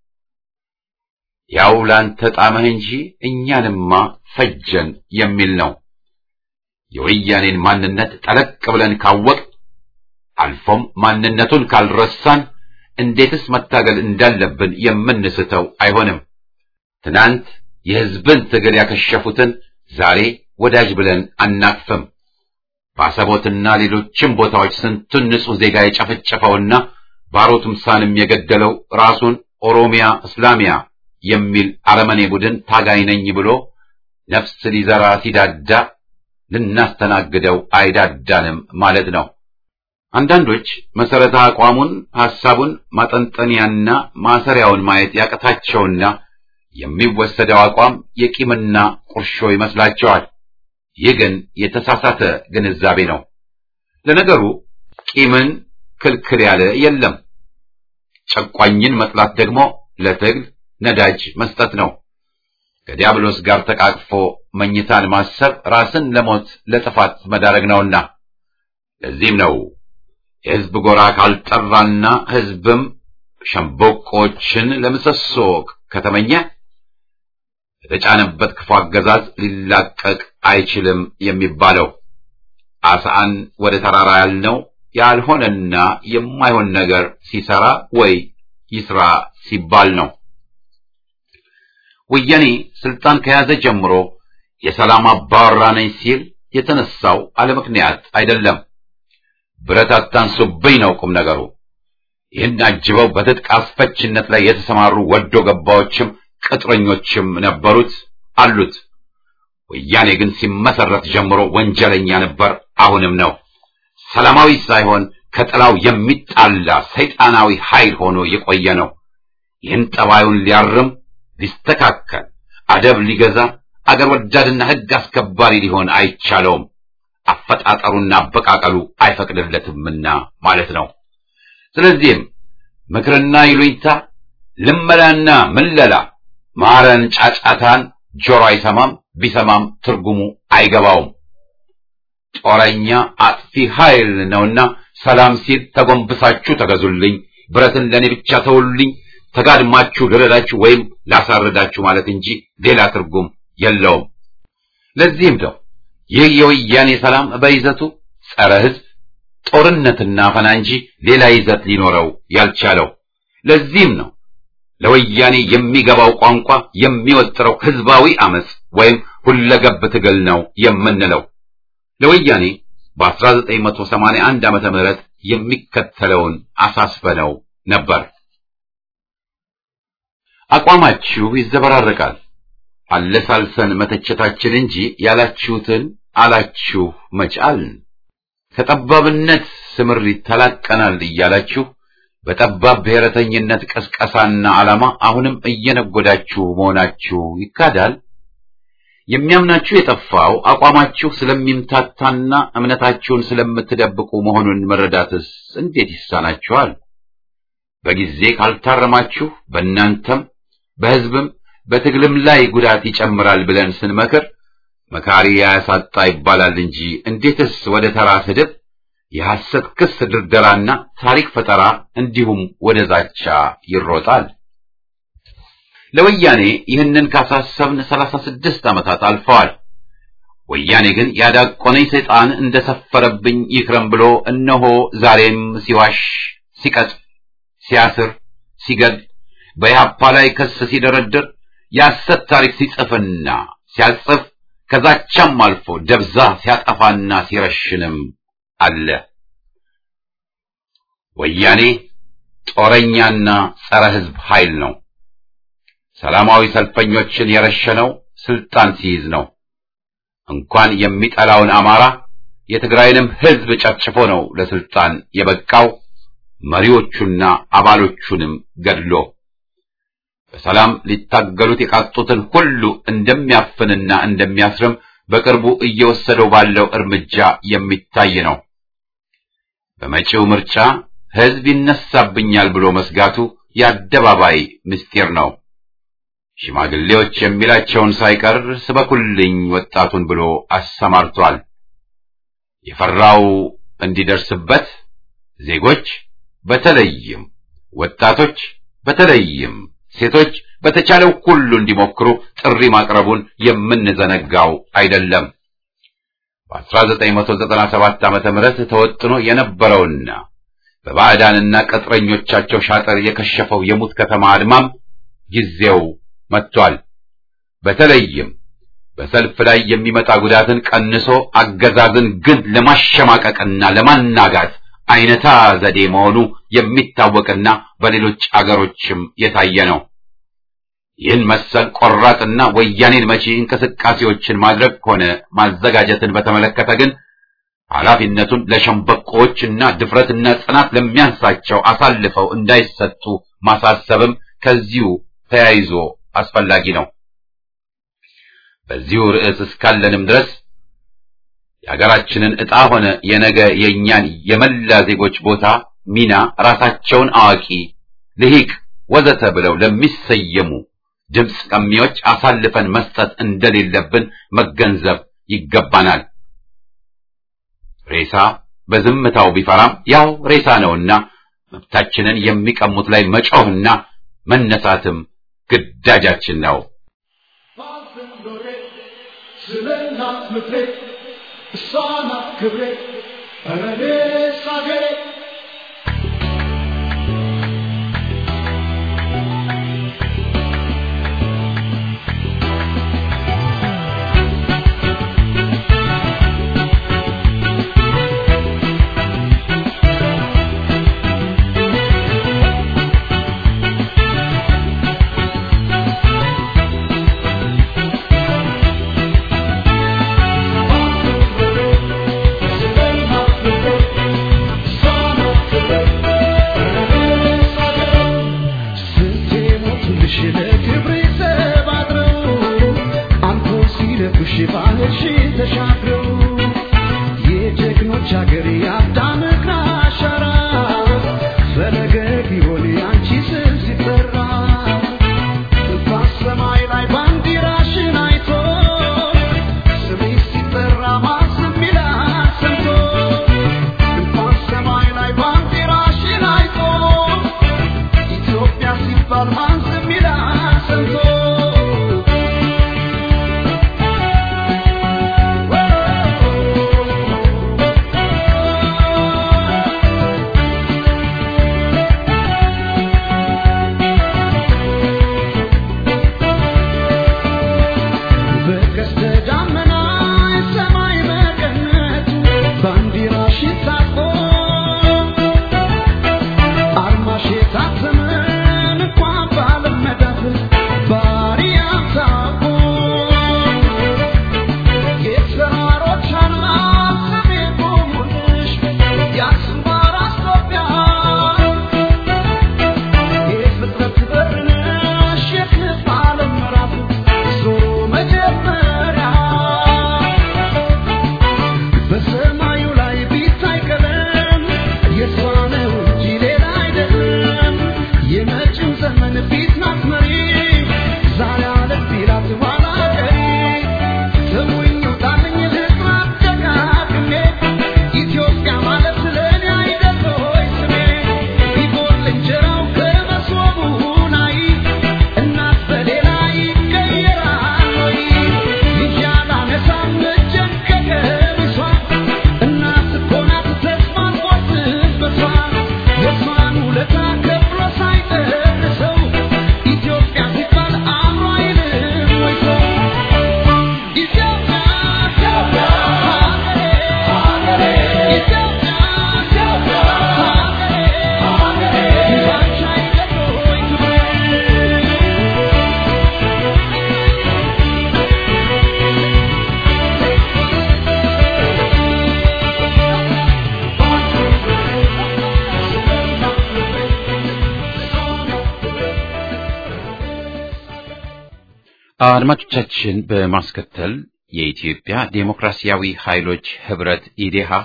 ያው ላንተ ጣመህ እንጂ እኛንማ ፈጀን የሚል ነው። የወያኔን ማንነት ጠለቅ ብለን ካወቅ አልፎም ማንነቱን ካልረሳን እንዴትስ መታገል እንዳለብን የምንስተው አይሆንም። ትናንት የህዝብን ትግል ያከሸፉትን ዛሬ ወዳጅ ብለን አናቅፍም። በአሰቦትና ሌሎችም ቦታዎች ስንቱን ንጹሕ ዜጋ የጨፈጨፈውና ባሮ ቱምሳንም የገደለው ራሱን ኦሮሚያ እስላሚያ የሚል አረመኔ ቡድን ታጋይ ነኝ ብሎ ነፍስ ሊዘራ ሲዳዳ ልናስተናግደው አይዳዳንም ማለት ነው። አንዳንዶች መሰረተ አቋሙን ሐሳቡን ማጠንጠንያና ማሰሪያውን ማየት ያቀታቸውና የሚወሰደው አቋም የቂምና ቁርሾ ይመስላቸዋል። ይህ ግን የተሳሳተ ግንዛቤ ነው። ለነገሩ ቂምን ክልክል ያለ የለም። ጨቋኝን መጥላት ደግሞ ለትግል ነዳጅ መስጠት ነው። ከዲያብሎስ ጋር ተቃቅፎ መኝታን ማሰብ ራስን ለሞት ለጥፋት መዳረግ ነውና ለዚህም ነው የሕዝብ ጎራ ካልጠራና ሕዝብም ሸምበቆችን ለምሰሶ ከተመኘ የተጫነበት ክፉ አገዛዝ ሊላቀቅ አይችልም የሚባለው። አስአን ወደ ተራራ ያልነው ያልሆነና የማይሆን ነገር ሲሰራ ወይ ይስራ ሲባል ነው። ወያኔ ስልጣን ከያዘ ጀምሮ የሰላም አባወራ ነኝ ሲል የተነሳው አለ ምክንያት አይደለም። ብረት አታንሱብኝ ነው ቁም ነገሩ። ይህን አጅበው በትጥቅ አስፈችነት ላይ የተሰማሩ ወዶ ገባዎችም ቅጥረኞችም ነበሩት አሉት። ወያኔ ግን ሲመሰረት ጀምሮ ወንጀለኛ ነበር፣ አሁንም ነው። ሰላማዊ ሳይሆን ከጥላው የሚጣላ ሰይጣናዊ ኃይል ሆኖ የቆየ ነው። ይህን ጠባዩን ሊያርም ሊስተካከል፣ አደብ ሊገዛ፣ አገር ወዳድና ሕግ አስከባሪ ሊሆን አይቻለውም። አፈጣጠሩና አበቃቀሉ አይፈቅድለትምና ማለት ነው። ስለዚህም ምክርና ይሉኝታ፣ ልመላና ምለላ፣ ማረን ጫጫታን ጆሮ አይሰማም፣ ቢሰማም ትርጉሙ አይገባውም። ጦረኛ አጥፊ ኃይል ነውና ሰላም ሲል ተጎንብሳችሁ ተገዙልኝ፣ ብረትን ለእኔ ብቻ ተውልኝ፣ ተጋድማችሁ ልረዳችሁ ወይም ላሳርዳችሁ ማለት እንጂ ሌላ ትርጉም የለውም። ለዚህም ነው ይህ የወያኔ ሰላም በይዘቱ ጸረ ሕዝብ ጦርነትና አፈና እንጂ ሌላ ይዘት ሊኖረው ያልቻለው። ለዚህም ነው ለወያኔ የሚገባው ቋንቋ የሚወጥረው ህዝባዊ አመጽ ወይም ሁለገብ ትግል ነው የምንለው። ለወያኔ በ1981 ዓመተ ምህረት የሚከተለውን አሳስበነው ነበር። አቋማችሁ ይዘበራረቃል። አለሳልሰን መተቸታችን እንጂ ያላችሁትን አላችሁ መቻልን ከጠባብነት ስምሪት ተላቀናል እያላችሁ በጠባብ ብሔረተኝነት ቀስቀሳና ዓላማ አሁንም እየነጎዳችሁ መሆናችሁ ይካዳል። የሚያምናችሁ የጠፋው አቋማችሁ ስለሚምታታና እምነታችሁን ስለምትደብቁ መሆኑን መረዳትስ እንዴት ይሳናችኋል? በጊዜ ካልታረማችሁ በእናንተም በሕዝብም በትግልም ላይ ጉዳት ይጨምራል ብለን ስንመክር መካሪ ያሳጣ ይባላል እንጂ እንዴትስ ወደ ተራ ስድብ፣ የሐሰት ክስ ድርደራና ታሪክ ፈጠራ እንዲሁም ወደ ዛቻ ይሮጣል? ለወያኔ ይህንን ካሳሰብን ሰላሳ ስድስት ዓመታት አልፈዋል። ወያኔ ግን ያዳቆነኝ ሰይጣን እንደሰፈረብኝ ይክረም ብሎ እነሆ ዛሬም ሲዋሽ፣ ሲቀጽፍ፣ ሲያስር፣ ሲገድ በኢህአፓ ላይ ክስ ሲደረድር የሐሰት ታሪክ ሲጽፍና ሲያጽፍ ከዛቻም አልፎ ደብዛ ሲያጠፋና ሲረሽንም አለ። ወያኔ ጦረኛና ጸረ ሕዝብ ኃይል ነው። ሰላማዊ ሰልፈኞችን የረሸነው ስልጣን ሲይዝ ነው። እንኳን የሚጠላውን አማራ የትግራይንም ሕዝብ ጨፍጭፎ ነው ለስልጣን የበቃው መሪዎቹና አባሎቹንም ገድሎ በሰላም ሊታገሉት የቃጡትን ሁሉ እንደሚያፍንና እንደሚያስርም በቅርቡ እየወሰደው ባለው እርምጃ የሚታይ ነው። በመጪው ምርጫ ሕዝብ ይነሳብኛል ብሎ መስጋቱ የአደባባይ ምስጢር ነው። ሽማግሌዎች የሚላቸውን ሳይቀር ስበኩልኝ ወጣቱን ብሎ አሰማርቷል። የፈራው እንዲደርስበት ዜጎች በተለይም ወጣቶች በተለይም ሴቶች በተቻለው ሁሉ እንዲሞክሩ ጥሪ ማቅረቡን የምንዘነጋው አይደለም። በ1997 ዓመተ ምህረት ተወጥኖ የነበረውና በባዕዳንና ቅጥረኞቻቸው ሻጠር የከሸፈው የሙት ከተማ አድማም ጊዜው መጥቷል። በተለይም በሰልፍ ላይ የሚመጣ ጉዳትን ቀንሶ አገዛዝን ግን ለማሸማቀቅና ለማናጋት አይነታ ዘዴ መሆኑ የሚታወቅና በሌሎች አገሮችም የታየ ነው። ይህን መሰል ቆራጥና ወያኔን መቺ እንቅስቃሴዎችን ማድረግ ሆነ ማዘጋጀትን በተመለከተ ግን ኃላፊነቱን ለሸምበቆዎችና ድፍረትና ጽናት ለሚያንሳቸው አሳልፈው እንዳይሰጡ ማሳሰብም ከዚሁ ተያይዞ አስፈላጊ ነው። በዚሁ ርዕስ እስካለንም ድረስ የሀገራችንን ዕጣ ሆነ የነገ የእኛን የመላ ዜጎች ቦታ ሚና ራሳቸውን አዋቂ፣ ልሂቅ፣ ወዘተ ብለው ለሚሰየሙ ድምፅ ቀሚዎች አሳልፈን መስጠት እንደሌለብን መገንዘብ ይገባናል። ሬሳ በዝምታው ቢፈራም ያው ሬሳ ነውና መብታችንን የሚቀሙት ላይ መጮህና መነሳትም ግዳጃችን ነው። ስለ እናት ምክሬ እሷ ናት ክብሬ ኧረ እኔስ አገሬ አድማጮቻችን በማስከተል የኢትዮጵያ ዴሞክራሲያዊ ኃይሎች ህብረት ኢዴሃህ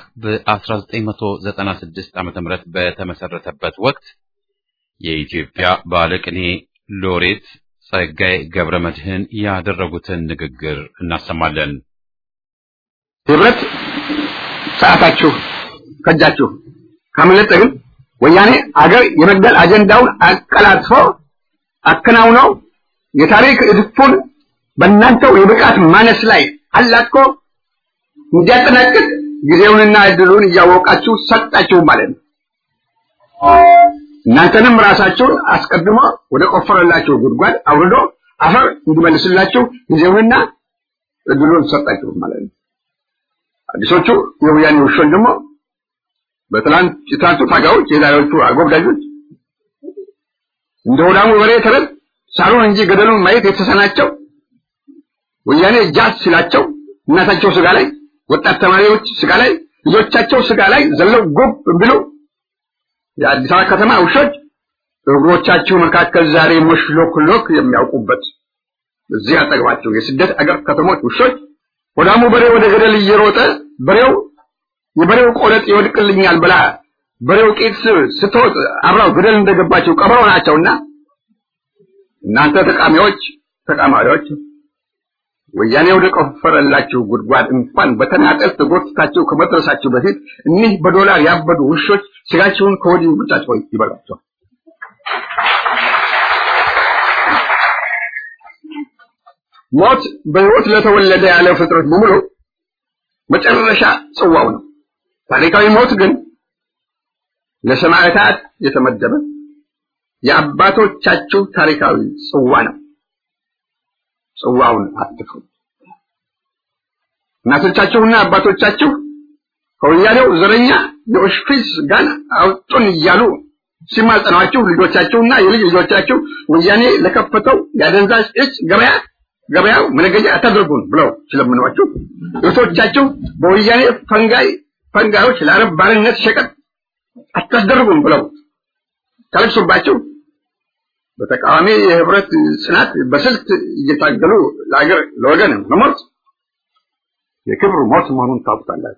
በ1996 ዓ.ም በተመሰረተበት ወቅት የኢትዮጵያ ባለቅኔ ሎሬት ጸጋዬ ገብረ መድህን ያደረጉትን ንግግር እናሰማለን። ህብረት ሰዓታችሁ ከጃችሁ ካመለጠ ግን ወያኔ አገር የመግደል አጀንዳውን አቀላጥፎ አከናውነው የታሪክ እድፉን በእናንተው የብቃት ማነስ ላይ አላቆ እንዲያጠናቅቅ ጊዜውንና እድሉን እያወቃችሁ ሰጣችሁ ማለት ነው። እናንተንም ራሳችሁን አስቀድሞ ወደ ቆፈረላችሁ ጉድጓድ አውርዶ አፈር እንዲመልስላችሁ ጊዜውንና እድሉን ሰጣችሁ ማለት ነው። አዲሶቹ የወያኔ ውሾች ደግሞ በትላንት የትላንቱ ታጋዮች የዛሬዎቹ አጎብዳጆች እንደ ሆዳሙ በሬ ተረት ሳሩን እንጂ ገደሉን ማየት የተሰናቸው ወያኔ ጃት ሲላቸው እናታቸው ስጋ ላይ ወጣት ተማሪዎች ስጋ ላይ ልጆቻቸው ስጋ ላይ ዘለው ጉብ ብሎ የአዲስ አበባ ከተማ ውሾች እግሮቻችሁ መካከል ዛሬ ሞሽሎክሎክ የሚያውቁበት እዚህ አጠገባቸው የስደት አገር ከተሞች ውሾች ወዳሙ በሬ ወደ ገደል እየሮጠ በሬው የበሬው ቆለጥ ይወድቅልኛል ብላ በሬው ቂጥ ስትወጥ አብራው ገደል እንደገባቸው ቀበሮ ናቸውና እናንተ ተቃሚዎች ተቃማሪዎች ወያኔ ወደ ቆፈረላችሁ ጉድጓድ እንኳን በተናጠል ተጎትታችሁ ከመድረሳችሁ በፊት እኒህ በዶላር ያበዱ ውሾች ስጋችሁን ከወዲሁ ብቻቸው ይበላቸዋል። ሞት በሕይወት ለተወለደ ያለ ፍጥረት በሙሉ መጨረሻ ጽዋው ነው። ታሪካዊ ሞት ግን ለሰማዕታት የተመደበ የአባቶቻችሁ ታሪካዊ ጽዋ ነው። ጽዋውን አትፍሩ። እናቶቻችሁና አባቶቻችሁ ከወያኔው ዘረኛ የኦሽፒስ ጋን አውጡን እያሉ ሲማጸኗችሁ ልጆቻችሁና የልጅ ልጆቻችሁ ወያኔ ለከፈተው የአደንዛዥ እጽ ገበያ ገበያው መነገጃ አታድርጉን ብለው ሲለምኗችሁ እህቶቻችሁ በወያኔ ፈንጋይ ፈንጋዮች ለአረብ ባርነት ሸቀጥ አታስደርጉን ብለው ታለቅሱባችሁ በተቃዋሚ የህብረት ጽናት በስልት እየታገሉ ለአገር ለወገን መሞት የክብር ሞት መሆኑን ታውቁታላችሁ።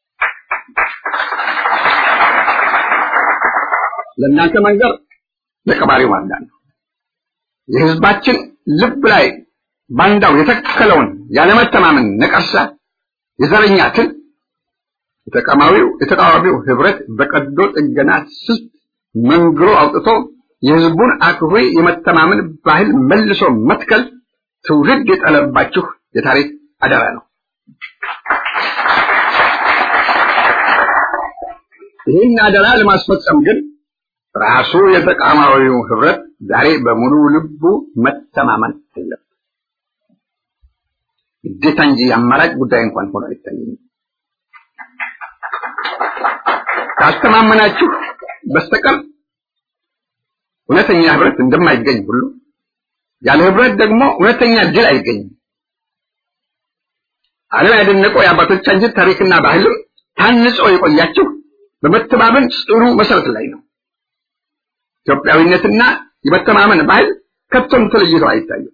ለእናንተ መንገር ለቀባሪው ማንዳን ነው። የህዝባችን ልብ ላይ ባንዳው የተከለውን ያለመተማመን ነቀርሳ የዘረኛትን የተቃዋሚው የተቃዋሚው ህብረት በቀዶ ጥገና ስልት መንግሮ አውጥቶ የህዝቡን አክብሮ የመተማመን ባህል መልሶ መትከል ትውልድ የጠለባችሁ የታሪክ አደራ ነው። ይህን አደራ ለማስፈጸም ግን ራሱ የተቃዋሚው ህብረት ዛሬ በሙሉ ልቡ መተማመን አለበት። ግዴታ እንጂ አማራጭ ጉዳይ እንኳን ሆኖ አይታየኝም። ካስተማመናችሁ በስተቀር እውነተኛ ህብረት እንደማይገኝ ሁሉ ያለ ህብረት ደግሞ እውነተኛ ድል አይገኝም። ዓለም ያደነቀው የአባቶቻችን ታሪክና ባህልም ታንጾ የቆያችሁ በመተማመን ጽኑ መሰረት ላይ ነው። ኢትዮጵያዊነትና የመተማመን ባህል ከቶም ተለይቶ አይታይም።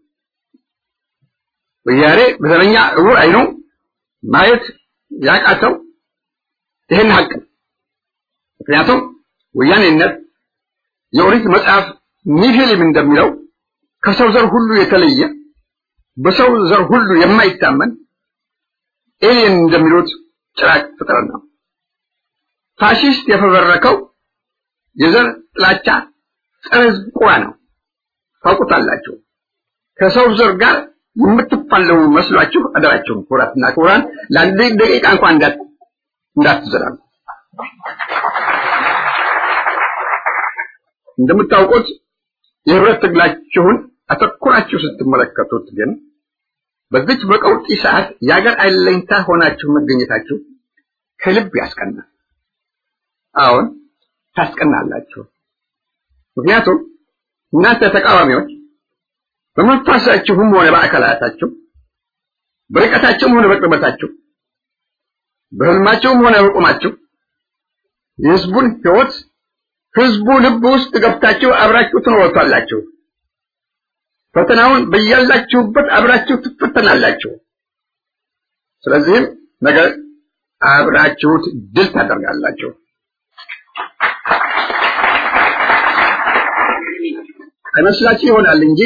ወያኔ በዘረኛ እውር አይኑ ማየት ያቃተው ይህን ሀቅ ነው። ምክንያቱም ወያኔነት የኦሪት መጽሐፍ ኒፊሊም እንደሚለው ከሰው ዘር ሁሉ የተለየ በሰው ዘር ሁሉ የማይታመን ኤሊየን እንደሚሉት ጭራቅ ፍጥረት ነው። ፋሺስት የፈበረከው የዘር ጥላቻ ጸረ ሕዝብ ቁራ ነው። ታውቁታላችሁ። ከሰው ዘር ጋር የምትፋለሙ መስሏችሁ አደራችሁን ኩራትና ክቡራን ለአንድ ደቂቃ እንኳን እንዳት እንዳትዘራሉ። እንደምታውቁት የህብረት ትግላችሁን አተኩራችሁ ስትመለከቱት ግን በዚች በቀውጢ ሰዓት የአገር አለኝታ ሆናችሁ መገኘታችሁ ከልብ ያስቀናል። አሁን ታስቀናላችሁ። ምክንያቱም እናንተ ተቃዋሚዎች በመንፈሳችሁም ሆነ በአካላታችሁ በርቀታችሁም ሆነ በቅርበታችሁ በህልማችሁም ሆነ በቁማችሁ የህዝቡን ህይወት ህዝቡ ልብ ውስጥ ገብታችሁ አብራችሁ ትኖሩታላችሁ። ፈተናውን በያላችሁበት አብራችሁ ትፈተናላችሁ። ስለዚህም ነገ አብራችሁት ድል ታደርጋላችሁ። አይመስላችሁ ይሆናል እንጂ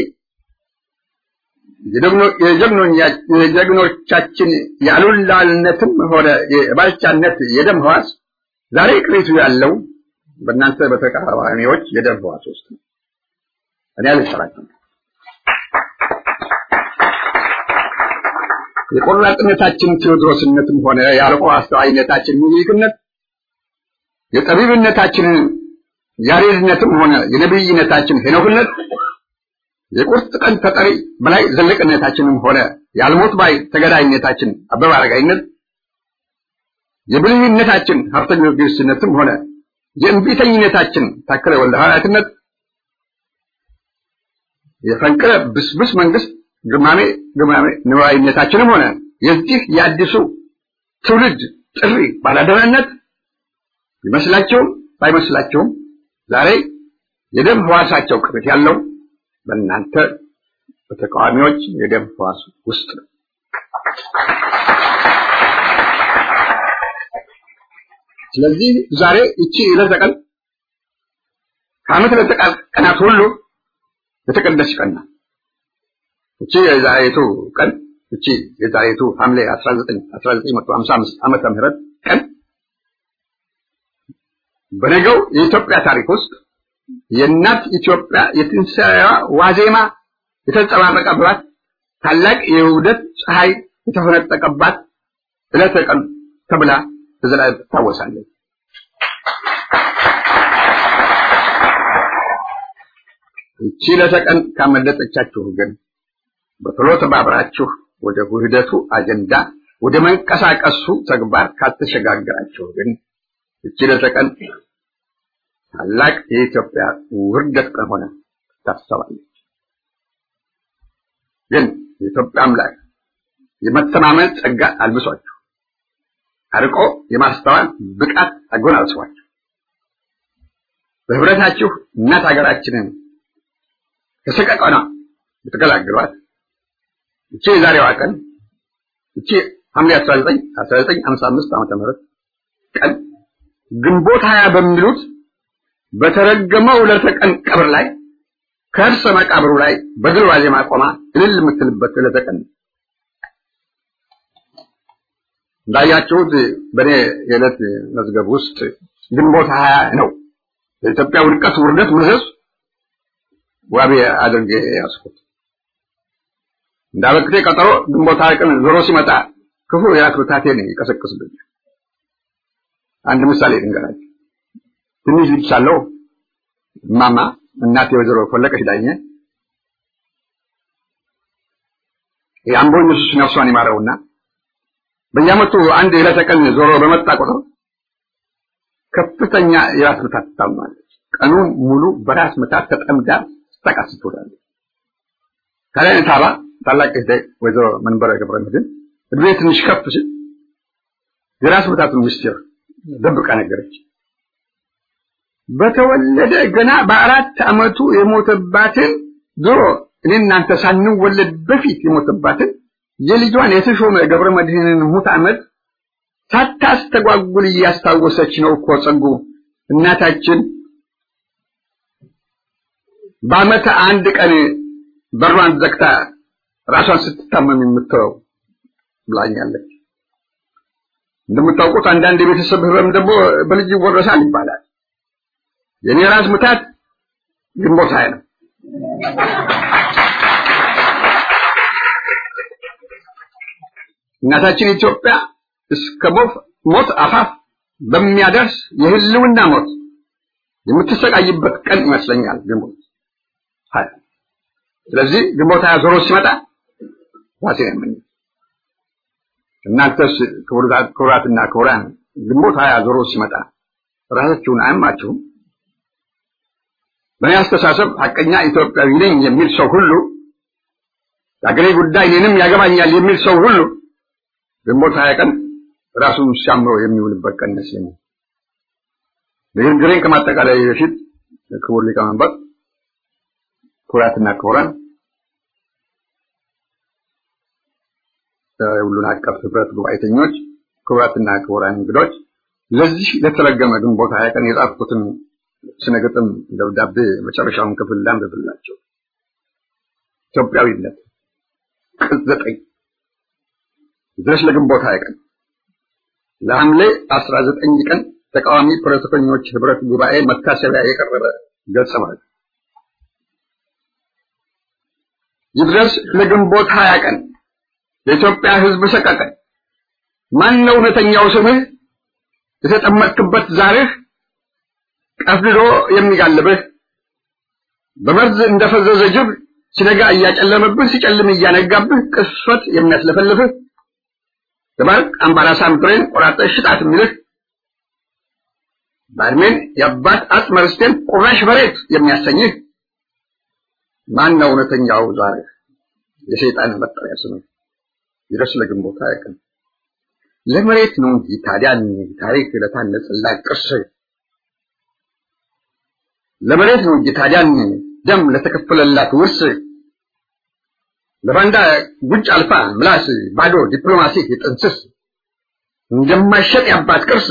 የጀግኖቻችን የአሉላልነትም ሆነ የባልቻነት የደም ህዋስ ዛሬ ቅሪቱ ያለው በእናንተ በተቃዋሚዎች የደም ህዋስ ውስጥ ነው። እኔ አልሰራችም። የቆራጥነታችን ቴዎድሮስነትም ሆነ የአርቆ አስተዋይነታችን ምኒልክነት የጠቢብነታችን ያሬድነትም ሆነ የነቢይነታችን ሄኖክነት የቁርጥ ቀን ተጠሪ በላይ ዘለቅነታችንም ሆነ የአልሞት ባይ ተገዳይነታችን አበበ አረጋይነት የብልህነታችን ሀብተ ጊዮርጊስነትም ሆነ የእምቢተኝነታችን ታከለ ወልደ ሐዋርያትነት የፈንቅለ ብስብስ መንግስት ግማሜ ግማሜ ንዋይነታችንም ሆነ የዚህ የአዲሱ ትውልድ ጥሪ ባላደራነት ይመስላቸውም ባይመስላቸውም ዛሬ የደም ህዋሳቸው ቅርት ያለው በእናንተ በተቃዋሚዎች የደም ህዋስ ውስጥ ነው። ስለዚህ ዛሬ እቺ ዕለተ ቀን ከዓመት ዕለተ ቀናት ሁሉ የተቀደሰች ቀን ናት። እቺ የዛሬቱ ቀን እቺ የዛሬቱ ሐምሌ 19 1955 ዓመተ ምህረት ቀን በነገው የኢትዮጵያ ታሪክ ውስጥ የእናት ኢትዮጵያ የትንሣኤዋ ዋዜማ የተንጸባረቀባት ታላቅ የውህደት ፀሐይ የተፈነጠቀባት ዕለተ ቀን ተብላ በዘላለም ትታወሳለች። እቺ ዕለተ ቀን ካመለጠቻችሁ ግን በቶሎ ተባብራችሁ ወደ ውህደቱ አጀንዳ ወደ መንቀሳቀሱ ተግባር ካልተሸጋገራችሁ ግን እቺ ዕለተ ቀን ታላቅ የኢትዮጵያ ውርደት ቀን ሆነ ታሰባለች። ግን የኢትዮጵያ አምላክ የመተማመን ጸጋ አልብሷችሁ አርቆ የማስተዋል ብቃት አጎናጽፏችሁ በህብረታችሁ እናት ሀገራችንን ከሰቀቀና ብትገላግሏት እቺ የዛሬዋ ቀን እቺ ሐምሌ 19 1955 ዓመተ ምህረት ቀን ግንቦት ሀያ በሚሉት በተረገመው ዕለተ ቀን ቀብር ላይ ከእርሰ መቃብሩ ላይ በድል ዋዜማ ቆማ እልል የምትልበት ዕለተ ቀን እንዳያችሁት በእኔ የዕለት መዝገብ ውስጥ ግንቦት ሀያ ነው የኢትዮጵያ ውድቀት ውርደት መዘዝ ዋቢ አድርጌ ያስኩት። እንዳበክቴ ቀጠሮ ግንቦት ሀያ ቀን ዞሮ ሲመጣ ክፉ የራስ ብታቴን ይቀሰቅስብኛል። አንድ ምሳሌ ልንገራችሁ። ትንሽ ልጅ ሳለሁ እማማ እናቴ ወይዘሮ ፈለቀች ዳኘ የአምቦ ኢየሱስ ነፍሷን ይማረውና በየዓመቱ አንድ የዕለተ ቀን ዞሮ በመጣ ቁጥር ከፍተኛ የራስ ምታት ትታመማለች። ቀኑን ሙሉ በራስ ምታት ተጠምዳ ስታቃስት ትውላለች። ከላይ ታባ ታላቅ እህቴ ወይዘሮ መንበረ ገብረ መድኅን እድሜ ትንሽ ከፍ ሲል የራስ ምታቱን ምስጢር ደብቃ ነገረች። በተወለደ ገና በአራት ዓመቱ የሞተባትን ድሮ እኔ እናንተ ሳንወለድ በፊት የሞተባትን የልጇን የተሾመ ገብረ መድኅንን ሙት ዓመት ሳታስተጓጉል እያስታወሰች ነው እኮ ጸጉ እናታችን በዓመት አንድ ቀን በሯን ዘግታ ራሷን ስትታመም የምትተወው ብላኛለች። እንደምታውቁት አንዳንድ የቤተሰብ ህመም ደግሞ በልጅ ይወረሳል ይባላል። የኔ ራስ ምታት ግንቦት ሃያ ነው። እናታችን ኢትዮጵያ እስከ ሞት አፋፍ በሚያደርስ የህልውና ሞት የምትሰቃይበት ቀን ይመስለኛል ግንቦት ሀያ። ስለዚህ ግንቦት ሀያ ዞሮ ሲመጣ ዋሴ ነው እናንተስ ክቡራትና ክቡራን ግንቦት ሀያ ዞሮ ሲመጣ ራሳችሁን አያማችሁም? በእኔ አስተሳሰብ ሐቀኛ ኢትዮጵያዊ ነኝ የሚል ሰው ሁሉ የአገሬ ጉዳይ እኔንም ያገባኛል የሚል ሰው ሁሉ ግንቦት ሀያ ቀን ራሱን ሲያምሮ የሚውልበት ቀን ይመስለኛል። ንግግሬን ከማጠቃላይ በፊት ክቡር ሊቀመንበር፣ ክቡራትና ክቡራን የሁሉን አቀፍ ህብረት ጉባኤተኞች፣ ክቡራትና ክቡራን እንግዶች ለዚህ ለተረገመ ግንቦት ሀያ ቀን የጻፍኩትን ስነ ግጥም ደብዳቤ መጨረሻውን ክፍል ላንብብላቸው። ኢትዮጵያዊነት ቅጽ ዘጠኝ ድረስ ለግንቦት ሀያ ቀን ለሐምሌ አስራ ዘጠኝ ቀን ተቃዋሚ ፖለቲከኞች ህብረት ጉባኤ መታሰቢያ የቀረበ ገጸ ማለት ይድረስ ለግንቦት ሀያ ቀን የኢትዮጵያ ህዝብ ሰቀቀን ማን ነው እውነተኛው ስምህ የተጠመጥክበት ዛርህ ቀፍድዶ የሚጋልብህ በመርዝ እንደፈዘዘ ጅብ ሲነጋ እያጨለመብህ ሲጨልም እያነጋብህ ቅስፈት የሚያስለፈልፍህ ተባርክ አምባራሳም ብሬን ቆራጠ ሽጣት የሚልህ ባድሜን የአባት አጽመ ርስቴን ቁራሽ መሬት የሚያሰኝህ ማን ነው እውነተኛው ዛርህ የሰይጣን መጠሪያ ስምህ ይድረስ ለግንቦት ሀያ ቀን ለመሬት ነው እንጂ ታዲያን ታሪክ ለታነጸላት ቅርስ ለመሬት ነው እንጂ ታዲያን ደም ለተከፈለላት ውርስ ለባንዳ ጉጭ አልፋ ምላስ ባዶ ዲፕሎማሲ የጥንስስ እንደማይሸጥ የአባት ቅርስ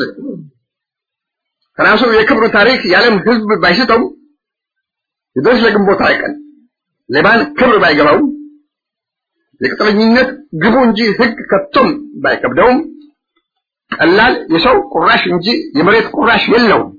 ከራሱ የክብሩ ታሪክ የዓለም ህዝብ ባይስተው ይድረስ ለግንቦት ሀያ ቀን ሌባን ክብር ባይገባው የቅጥረኝነት ግቡ እንጂ ህግ ከቶም ባይከብደውም ቀላል የሰው ቁራሽ እንጂ የመሬት ቁራሽ የለውም።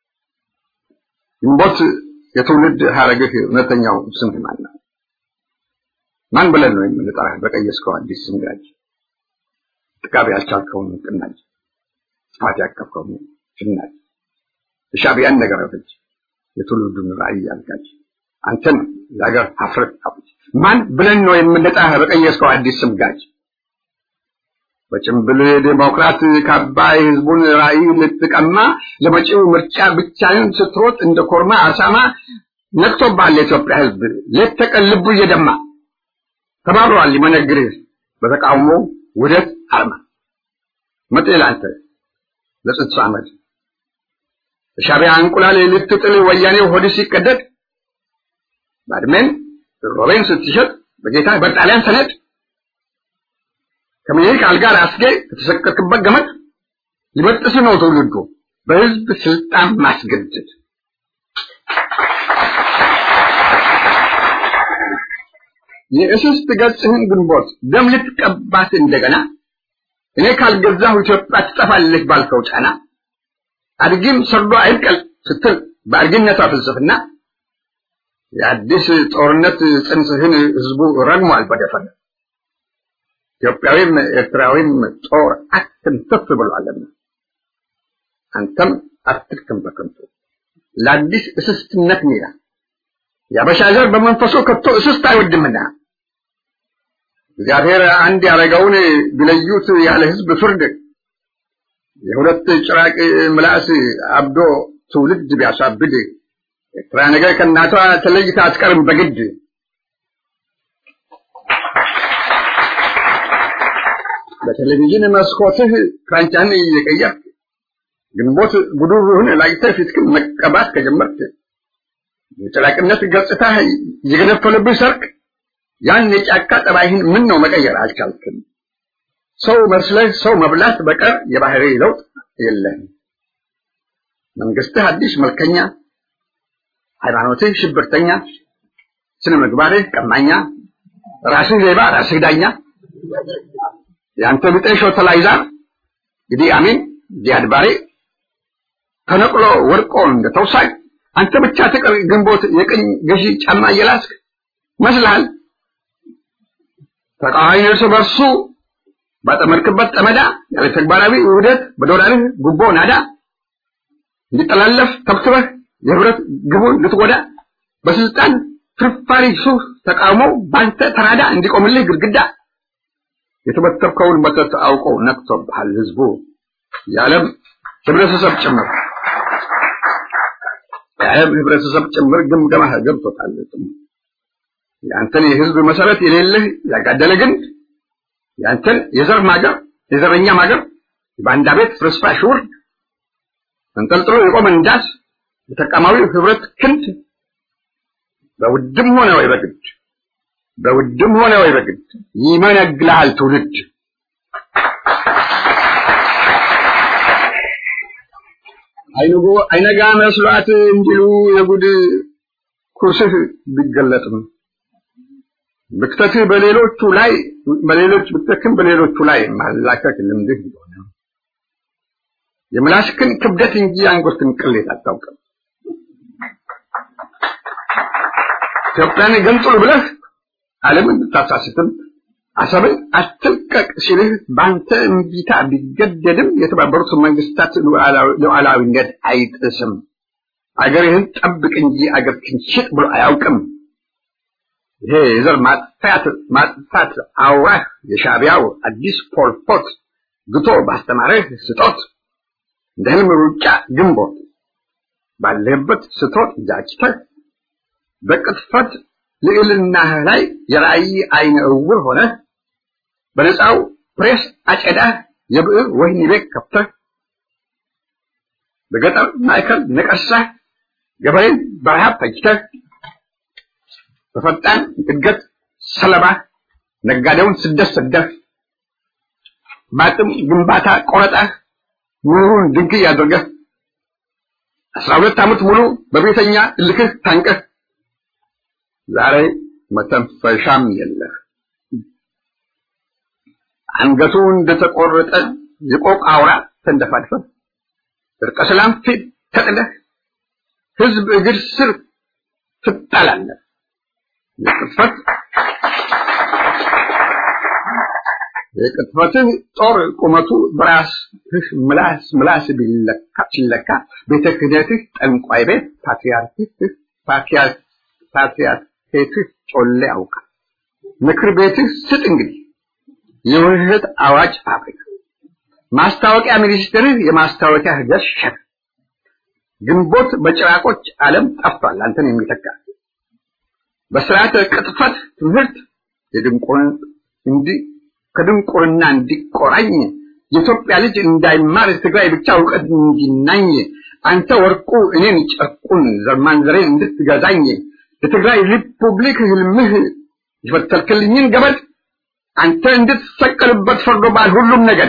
ግንቦት የትውልድ ሀረግህ እውነተኛው ስም ማን ነው? ማን ብለን ነው የምንጠራህ? በቀየስከው አዲስ ስም ጋጅ ጥቃቢ ያልቻልከውን ቅናጅ ጥፋት ያቀፍከውን ሽናጅ የሻዕቢያን ነገር ፍጅ የትውልዱን ራዕይ አልጋጅ አንተን ለሀገር ሀፍረት አውጅ ማን ብለን ነው የምንጠራህ? በቀየስከው አዲስ ስም ጋጅ በጭምብል ዴሞክራት ካባ የህዝቡን ራዕይ ልትቀማ ለመጪው ምርጫ ብቻህን ስትሮጥ እንደ ኮርማ አሳማ ነቅቶብሃል የኢትዮጵያ ህዝብ ሌት ተቀን ልቡ እየደማ ተባብሯል ሊመነግርህ በተቃውሞ ውህደት አርማ መጤ ላንተ ለጽንሱ አመድ በሻዕቢያ እንቁላል ልትጥል ወያኔው ሆድ ሲቀደድ ባድሜን ሮቤን ስትሸጥ በጌታ በጣሊያን ሰነድ ከምኒልክ አልጋ ራስጌ ከተሰቀልክበት ገመድ ሊበጥስ ነው ትውልዱ በህዝብ ስልጣን ማስገደድ። የእስስት ገጽህን ግንቦት ደም ልትቀባት እንደገና እኔ ካልገዛሁ ኢትዮጵያ ትጠፋለች ባልከው ጫና አድጊም ሰርዶ አይብቀል ስትል በአድጊነቷ ፍልስፍና የአዲስ ጦርነት ጽንስህን ህዝቡ ረግሟል በደፈነ ኢትዮጵያዊም ኤርትራዊም ጦር አትንተፍ ብሏልና አንተም አትድክም በከንቱ ለአዲስ እስስትነት ሜዳ የአበሻ ዘር በመንፈሱ ከቶ እስስት አይወድምና እግዚአብሔር አንድ ያደረገውን ቢለዩት ያለ ህዝብ ፍርድ የሁለት ጭራቅ ምላስ አብዶ ትውልድ ቢያሳብድ ኤርትራ ነገር ከእናቷ ተለይታ አትቀርም በግድ በቴሌቪዥን መስኮትህ ፍራንቻን እየቀየርክ ግንቦት ጉዱሩህን ላይተህ ፊትክን መቀባት ከጀመርክ የጭራቅነት ገጽታ የገነፈለብህ ሰርክ ያን የጫካ ጠባይህን ምን ነው መቀየር አልቻልክም? ሰው መስለህ ሰው መብላት በቀር የባህሪ ለውጥ የለህም። መንግስትህ አዲስ መልከኛ፣ ሃይማኖትህ ሽብርተኛ፣ ስነ ምግባርህ ቀማኛ፣ ራስህ ሌባ፣ ራስህ ዳኛ የአንተ ብጤ ሾተላይዛር ኢዲ አሚን ዚያድ ባሬ ተነቅሎ ወድቆ እንደ ተውሳይ አንተ ብቻ ትቅር ግንቦት የቅኝ ገዢ ጫማ እየላስክ መስልሃል። ተቃዋሚ እርስ በርሱ ባጠመድክበት ጠመዳ ያለ ተግባራዊ ውህደት በዶላርህ ጉቦ ናዳ እንዲጠላለፍ ተብትበህ የህብረት ግቡን ልትጎዳ በስልጣን ፍርፋሪ ሱፍ ተቃውሞ ባንተ ተራዳ እንዲቆምልህ ግድግዳ የተበተብከውን መተት አውቆ ነቅቶብሃል ህዝቡ የዓለም ህብረተሰብ ጭምር የዓለም ህብረተሰብ ጭምር ግምገማህ ገብቶታል። የአንተን የህዝብ መሰረት የሌለህ ያጋደለ ግንድ የአንተን የዘር ማገር የዘረኛ ማገር የባንዳ ቤት ፍርስራሽ ውርድ ተንጠልጥሎ የቆመ እንዳስ የተቃማዊ ህብረት ክንድ በውድም ሆነ ወይ በግድ በውድም ሆነ ወይ በግድ ይመነግልሃል ትውልድ አይንጎ አይነጋ መስሏት እንዲሉ የጉድ ኩርስህ ቢገለጥም ብክተትህ በሌሎቹ ላይ በሌሎች ብክተትህን በሌሎቹ ላይ ማላከክ ልምድህ ቢሆን የምላስክን ክብደት እንጂ አንጎትን ቅሌት አታውቅም። ኢትዮጵያን ገንጥሉ ብለህ ዓለምን ብታሳስትም አሰብን አትልቀቅ ሲልህ በአንተ እምቢታ ቢገደድም የተባበሩት መንግስታት ሉዓላዊነት አይጥስም። አገርህን ጠብቅ እንጂ አገርህን ሽጥ ብሎ አያውቅም። ይሄ የዘር ማጥፋት ማጥፋት አውራህ የሻዕቢያው አዲስ ፖልፖት ግቶ ባስተማረህ ስጦት እንደ ህልም ሩጫ ግንቦት ባለህበት ስትሮጥ ጃጭተህ በቅጥፈት ልዕልናህ ላይ የራእይ አይነ እውር ሆነህ በነፃው ፕሬስ አጨዳህ የብዕር ወህኒ ቤት ከፍተህ በገጠር ማዕከል ነቀሳህ ገበሬን በረሃብ ፈጅተህ በፈጣን እድገት ሰለባ ነጋዴውን ስደት ሰደህ በአቅም ግንባታ ቆረጠህ ኑሩን ድንክይ አድርገህ አስራ ሁለት ዓመት ሙሉ በቤተኛ እልክህ ታንቀህ ዛሬ መተንፈሻም የለህ። አንገቱ እንደተቆረጠ የቆቅ አውራ ተንደፋድፈህ እርቀ ሰላም ፊት ተጥለህ ህዝብ እግር ስር ትጣላለህ። የቅጥፈት የቅጥፈትህ ጦር ቁመቱ በራስህ ምላስ ምላስ ቢለካ ሲለካ ቤተ ክህነትህ ጠንቋይ ቤት ፓትርያርክህ ፓትርያርኬትህ ጮሌ ያውቃል። ምክር ቤትህ ስጥ እንግዲህ የውህደት አዋጅ ፋብሪካ ማስታወቂያ ሚኒስትርህ የማስታወቂያ ህገት ሸክ ግንቦት በጭራቆች ዓለም ጠፍቷል አንተን የሚተካ በስርዓተ ቅጥፈት ትምህርት የድንቁርን እንዲ ከድንቁርና እንዲቆራኝ የኢትዮጵያ ልጅ እንዳይማር ትግራይ ብቻ እውቀት እንዲናኝ አንተ ወርቁ እኔን ጨርቁን ዘርማንዘሬን እንድትገዛኝ የትግራይ ሪፑብሊክ ህልምህ የፈተልክልኝን ገበድ አንተ እንድትሰቀልበት ፈርዶባል ሁሉም ነገድ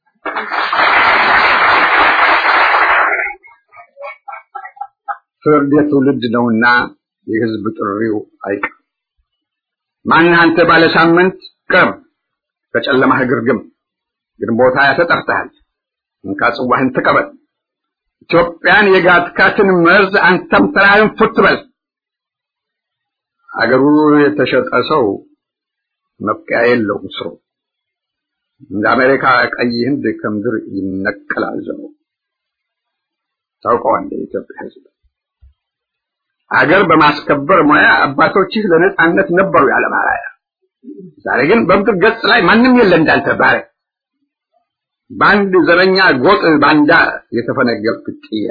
ፍርድ የትውልድ ነውና የህዝብ ጥሪው አይቀር ማን አንተ ባለ ሳምንት ቅርብ ከጨለማ ግርግም ግንቦት ሃያ ተጠርተሃል እንካ ጽዋህን ተቀበል ኢትዮጵያን የጋትካትን መርዝ አንተም ተራህን ፉት በል አገሩ የተሸጠ ሰው መብቂያ የለውም ስሩ እንደ አሜሪካ ቀይ ህንድ ከምድር ይነቀላል ዘሩ ታውቀዋለህ የኢትዮጵያ ህዝብ አገር በማስከበር ሙያ አባቶችህ ለነጻነት ነበሩ ያለ ባሪያ ዛሬ ግን በምድር ገጽ ላይ ማንም የለ እንዳንተ ባሪያ በአንድ ዘረኛ ጎጥ ባንዳ የተፈነገልክ ጥያ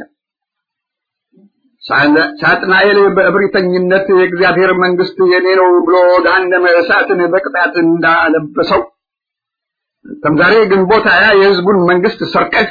ሳጥናኤል በእብሪተኝነት የእግዚአብሔር መንግስት የኔ ነው ብሎ ገሃነመ እሳትን በቅጣት እንዳለበሰው አንተም ዛሬ ግንቦት ሃያ የህዝቡን መንግስት ሰርቀህ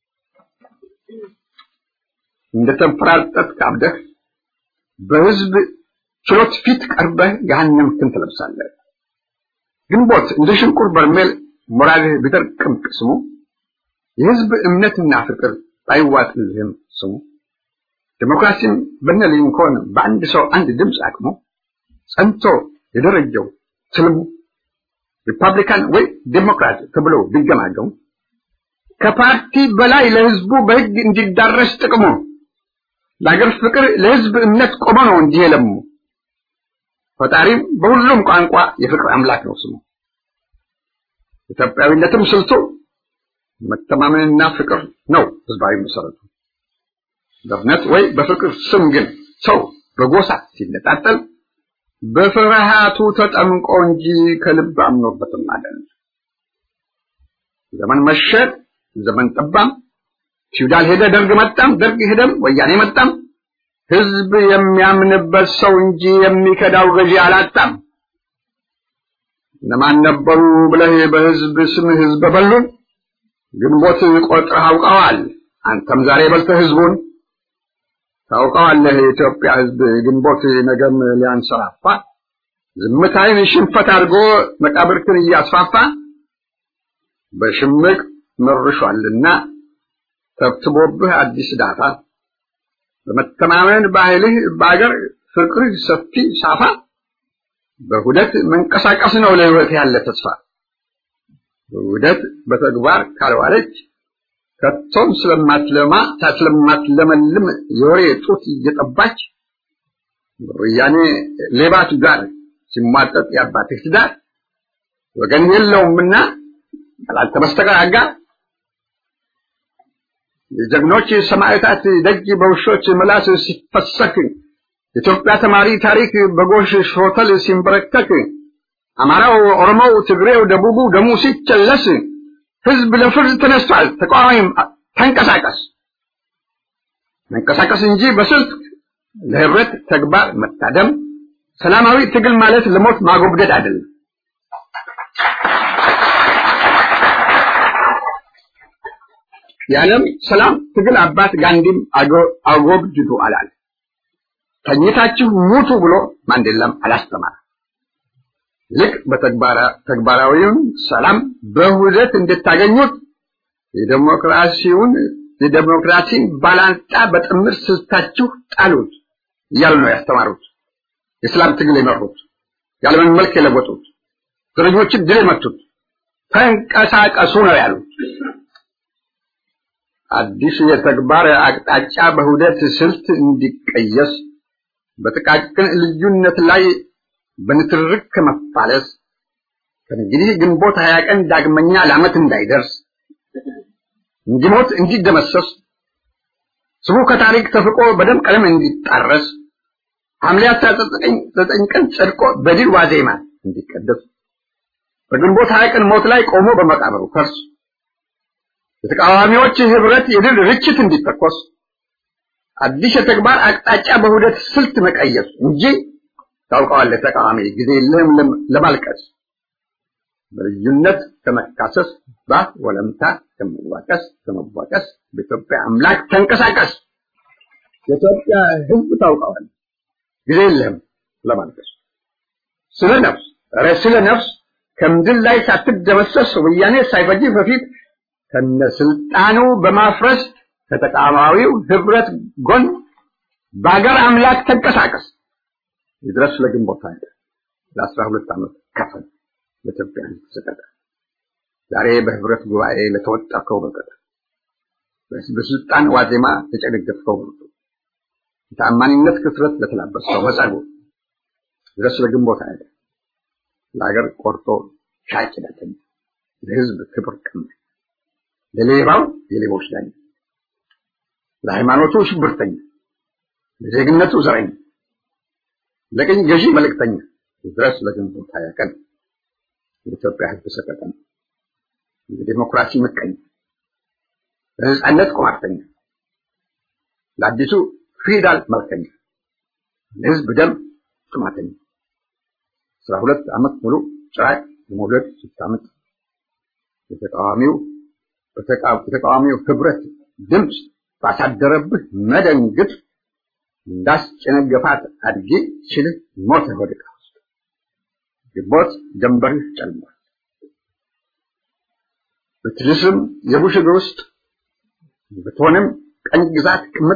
እንደተንፈራጠጥክ አብደህ በህዝብ ችሎት ፊት ቀርበህ ገሃነምክን ትለብሳለህ። ግንቦት እንደ ሽንቁር በርሜል ሞራልህ ቢደርቅም ቅስሙ የህዝብ እምነትና ፍቅር ባይዋጥልህም ስሙ ዲሞክራሲን በነ ሊንኮን በአንድ ሰው አንድ ድምፅ አቅሞ ጸንቶ የደረጀው ትልሙ ሪፐብሊካን ወይ ዴሞክራት ተብሎ ቢገማገሙ ከፓርቲ በላይ ለህዝቡ በህግ እንዲዳረስ ጥቅሙ ለአገር ፍቅር ለህዝብ እምነት ቆመ ነው እንጂ የለሙ ፈጣሪም በሁሉም ቋንቋ የፍቅር አምላክ ነው ስሙ ኢትዮጵያዊነትም ስልቱ መተማመንና ፍቅር ነው ህዝባዊ መሰረቱ በእምነት ወይ በፍቅር ስም ግን ሰው በጎሳ ሲነጣጠል በፍርሃቱ ተጠምቆ እንጂ ከልብ አምኖበትም አይደለም ዘመን መሸ ዘመን ጠባም ፊውዳል ሄደ ደርግ መጣም ደርግ ሄደም ወያኔ መጣም ህዝብ የሚያምንበት ሰው እንጂ የሚከዳው ገዢ አላጣም እነማን ነበሩ ብለህ በህዝብ ስም ህዝብ በሉን ግንቦት ቆጥረህ አውቀዋል አንተም ዛሬ በልተህ ህዝቡን ታውቀዋለህ የኢትዮጵያ ህዝብ ግንቦት ነገም ሊያንሰራፋ ዝምታይን ሽንፈት አድርጎ መቃብርክን እያስፋፋ በሽምቅ መርሿልና ተብትቦብህ አዲስ ዳታ በመተማመን ባህልህ በአገር ፍቅርህ ሰፊ ሳፋ በሁደት መንቀሳቀስ ነው ለህይወት ያለ ተስፋ በሁደት በተግባር ካልዋለች ከቶም ስለማትለማ ስለማትለመልም የወሬ ጡት እየጠባች ወያኔ ሌባቱ ጋር ሲሟጠጥ የአባትህ ትዳር ወገን የለውምና ካላንተ በስተቀር አጋር የጀግኖች ሰማዕታት ደጅ በውሾች ምላስ ሲፈሰክ የኢትዮጵያ ተማሪ ታሪክ በጎሽ ሾተል ሲንበረከክ አማራው፣ ኦሮሞው፣ ትግሬው፣ ደቡቡ ደሙ ሲጨለስ ህዝብ ለፍርድ ተነስቷል። ተቃዋሚም ተንቀሳቀስ መንቀሳቀስ እንጂ በስልት ለህብረት ተግባር መታደም ሰላማዊ ትግል ማለት ለሞት ማጎብደድ አይደለም። የዓለም ሰላም ትግል አባት ጋንዲም አጎብድዱ አላለ። ተኝታችሁ ሙቱ ብሎ ማንዴላም አላስተማረ። ይልቅ በተግባራዊውን ሰላም በሁደት እንድታገኙት የዴሞክራሲውን የዴሞክራሲን ባላንጣ በጥምር ስልታችሁ ጣሉት እያሉ ነው ያስተማሩት። የሰላም ትግል የመሩት የዓለምን መልክ የለወጡት ዘረኞችን ድል የመቱት ተንቀሳቀሱ ነው ያሉት። አዲስ የተግባር አቅጣጫ በሁደት ስልት እንዲቀየስ በጥቃቅን ልዩነት ላይ በንትርክ ከመፋለስ ከእንግዲህ ግንቦት ሀያ ቀን ዳግመኛ ለዓመት እንዳይደርስ እንዲሞት እንዲደመሰስ ስሙ ከታሪክ ተፍቆ በደም ቀለም እንዲጣረስ ሐምሌ አስራ ዘጠኝ ቀን ጸድቆ በድል ዋዜማ እንዲቀደስ በግንቦት ሀያ ቀን ሞት ላይ ቆሞ በመቃብሩ ፈርስ የተቃዋሚዎች ህብረት የድል ርችት እንዲተኮስ አዲስ የተግባር አቅጣጫ በሁደት ስልት መቀየስ እንጂ ታውቀዋለህ ተቃዋሚ ጊዜ የለህም ለማልቀስ በልዩነት ከመካሰስ ባፍ ወለምታ ከመዋቀስ ከመዋቀስ በኢትዮጵያ አምላክ ተንቀሳቀስ የኢትዮጵያ ህዝብ ታውቀዋለህ ጊዜ የለህም ለማልቀስ ስለ ነፍስ ኧረ ስለ ነፍስ ከምድር ላይ ሳትደመሰስ ወያኔ ሳይፈጅ በፊት ከነስልጣኑ በማፍረስ ከተቃዋሚው ህብረት ጎን በአገር አምላክ ተንቀሳቀስ ይድረስ ለግንቦት ኃይል ለአስራ ሁለት ዓመት ከፈል ለኢትዮጵያ ህዝብ ሰጠቀ ዛሬ በህብረት ጉባኤ ለተወጠርከው በቀጠ በስልጣን ዋዜማ ለጨነገፍከው ብርቱ የታማኝነት ክስረት ለተላበስከው መጸጉ ድረስ ለግንቦት ኃይል ለሀገር ቆርጦ ሻጭ ዳተኛ ለህዝብ ክብር ቀማኝ ለሌባው የሌቦች ዳኛ ለሃይማኖቱ ሽብርተኛ ለዜግነቱ ዘረኛ ለቅኝ ገዢ መልእክተኛ ድረስ ለግንቦት ሀያ ቀን የኢትዮጵያ ህዝብ ሰቀቀን ለዲሞክራሲ ምቀኛ ለነጻነት ቁማርተኛ ለአዲሱ ፊውዳል መልከኛ ለህዝብ ደም ጥማተኛ አስራ ሁለት ዓመት ሙሉ ጭራቅ የመውለድ ስታምጥ የተቃዋሚው የተቃዋሚው ህብረት ድምፅ ባሳደረብህ መደንግጥ እንዳስጨነገፋት አድጌ ችልህ ሞተ ወድቃ ውስጥ ግንቦት ጀንበርህ ጨልሟል። ብትልስም የቡሽ እግር ውስጥ ብትሆንም ቀኝ ግዛት ቅምጥ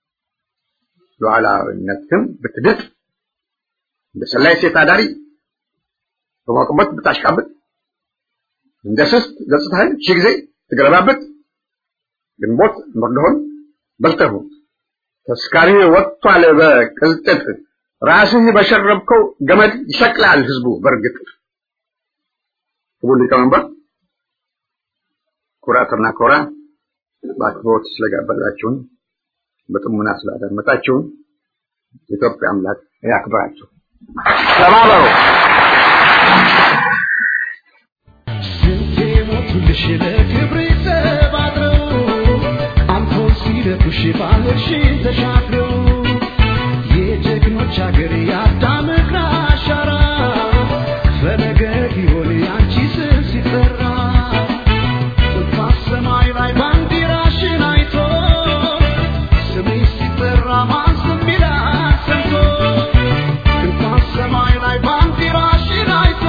ሉዓላዊነትህን ብትድጥ እንደ ሰላይ ሴት አዳሪ በሞቅበት ብታሽቃብጥ እንደ ስስት ገጽታህን ሺህ ጊዜ ትገለባብጥ ግንቦት መርዶህን በልተህ ተስካሪ ወጥቷል በቅልጥጥ ራስህ በሸረብከው ገመድ ይሰቅላል ህዝቡ በእርግጥ ክቡር ሊቀመንበር ኩራትና ኮራ በአክብሮት ስለጋበዛችሁን በጥሙና ስላዳመጣችሁን የኢትዮጵያ አምላክ ያክብራችሁ ተባበሩ ሞቱልሽ ለክብር ተባድረው አልፎን ሲደፉሽ ባህርሽን ተሻግረው የጀግኖች ሀገር የአዳም እግር አሻራ ፈለገ ጊዮን ያንቺ ስም ሲጠራ እንኳን ሰማይ ላይ ባንዲራሽን አይቶ ስምሽ ሲጠራ ማን ዝም ይላል ሰምቶ እንኳን ሰማይ ላይ ባንዲራሽን አይቶ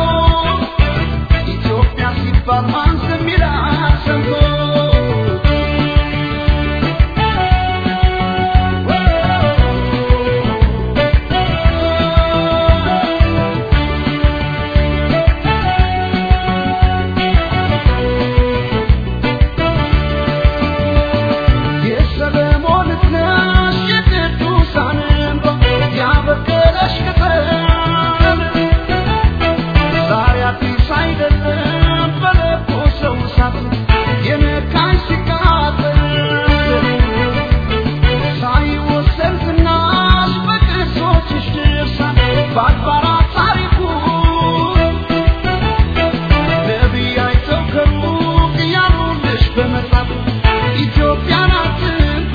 ኢትዮጵያ ሲባል ማን ዝም ይላል ሰምቶ አይደለም በለኮሰው እሳት የነካኝ ሲቃጠል ሳይወሰን ዝናሽ በቅርሶችሽ ድርሳን በአድባራት ታሪኩ ነቢይ አይተው ከሩቅ ያሉልሽ በመጻፍ ኢትዮጵያን አትንኩ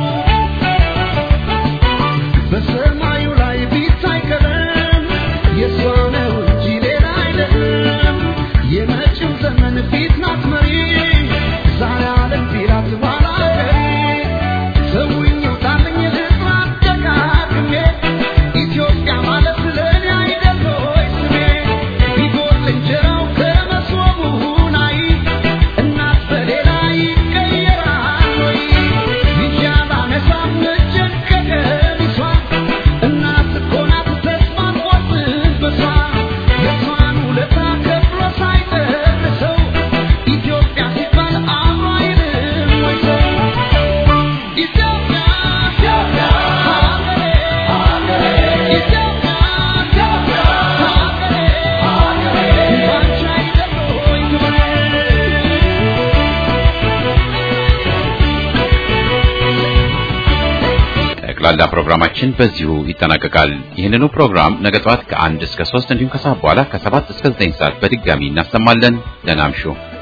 በሰማዩ ላይ ቢታይ ቀለም የእሷ ነው እንጂ ሌላ አይደለም። የመጪው ዘመን ፊት ናት መሪ ዛሬ ዓለም ቢላት ኋላ ቀሪ ሰውኝ ውጣልኝ ልጥራት ደጋግሜ ኢትዮጵያ ማለት ለእኔ አይደል ሆይ ስሜ ቢጎል እንጀራው ከመሶቡ ናይ እናት በሌላ ይቀየራል ወይ ይዣት አነሳም እጄን ከቀሚሷ እናት እኮ ናት ተስፋን ቆርጥበሷ የሷን ውለታ ከፍሎ ሳይጨርሰው ኢትዮጵያ ሲባል አብሮ አይልም ወይ ሰው ኢትዮጵያ ኢትዮጵያ ሀገሬ ሀገሬ ኢትዮጵያ ኢትዮጵያ ሀገሬ ሀገሬ ባንቺ አይደል ወይ ክብሬ ጠቅላላ ፕሮግራማችን በዚሁ ይጠናቀቃል። ይህንኑ ፕሮግራም ነገ ጠዋት ከአንድ እስከ ሶስት እንዲሁም ከሰዓት በኋላ ከሰባት እስከ ዘጠኝ ሰዓት በድጋሚ እናሰማለን። ደህና እምሹ።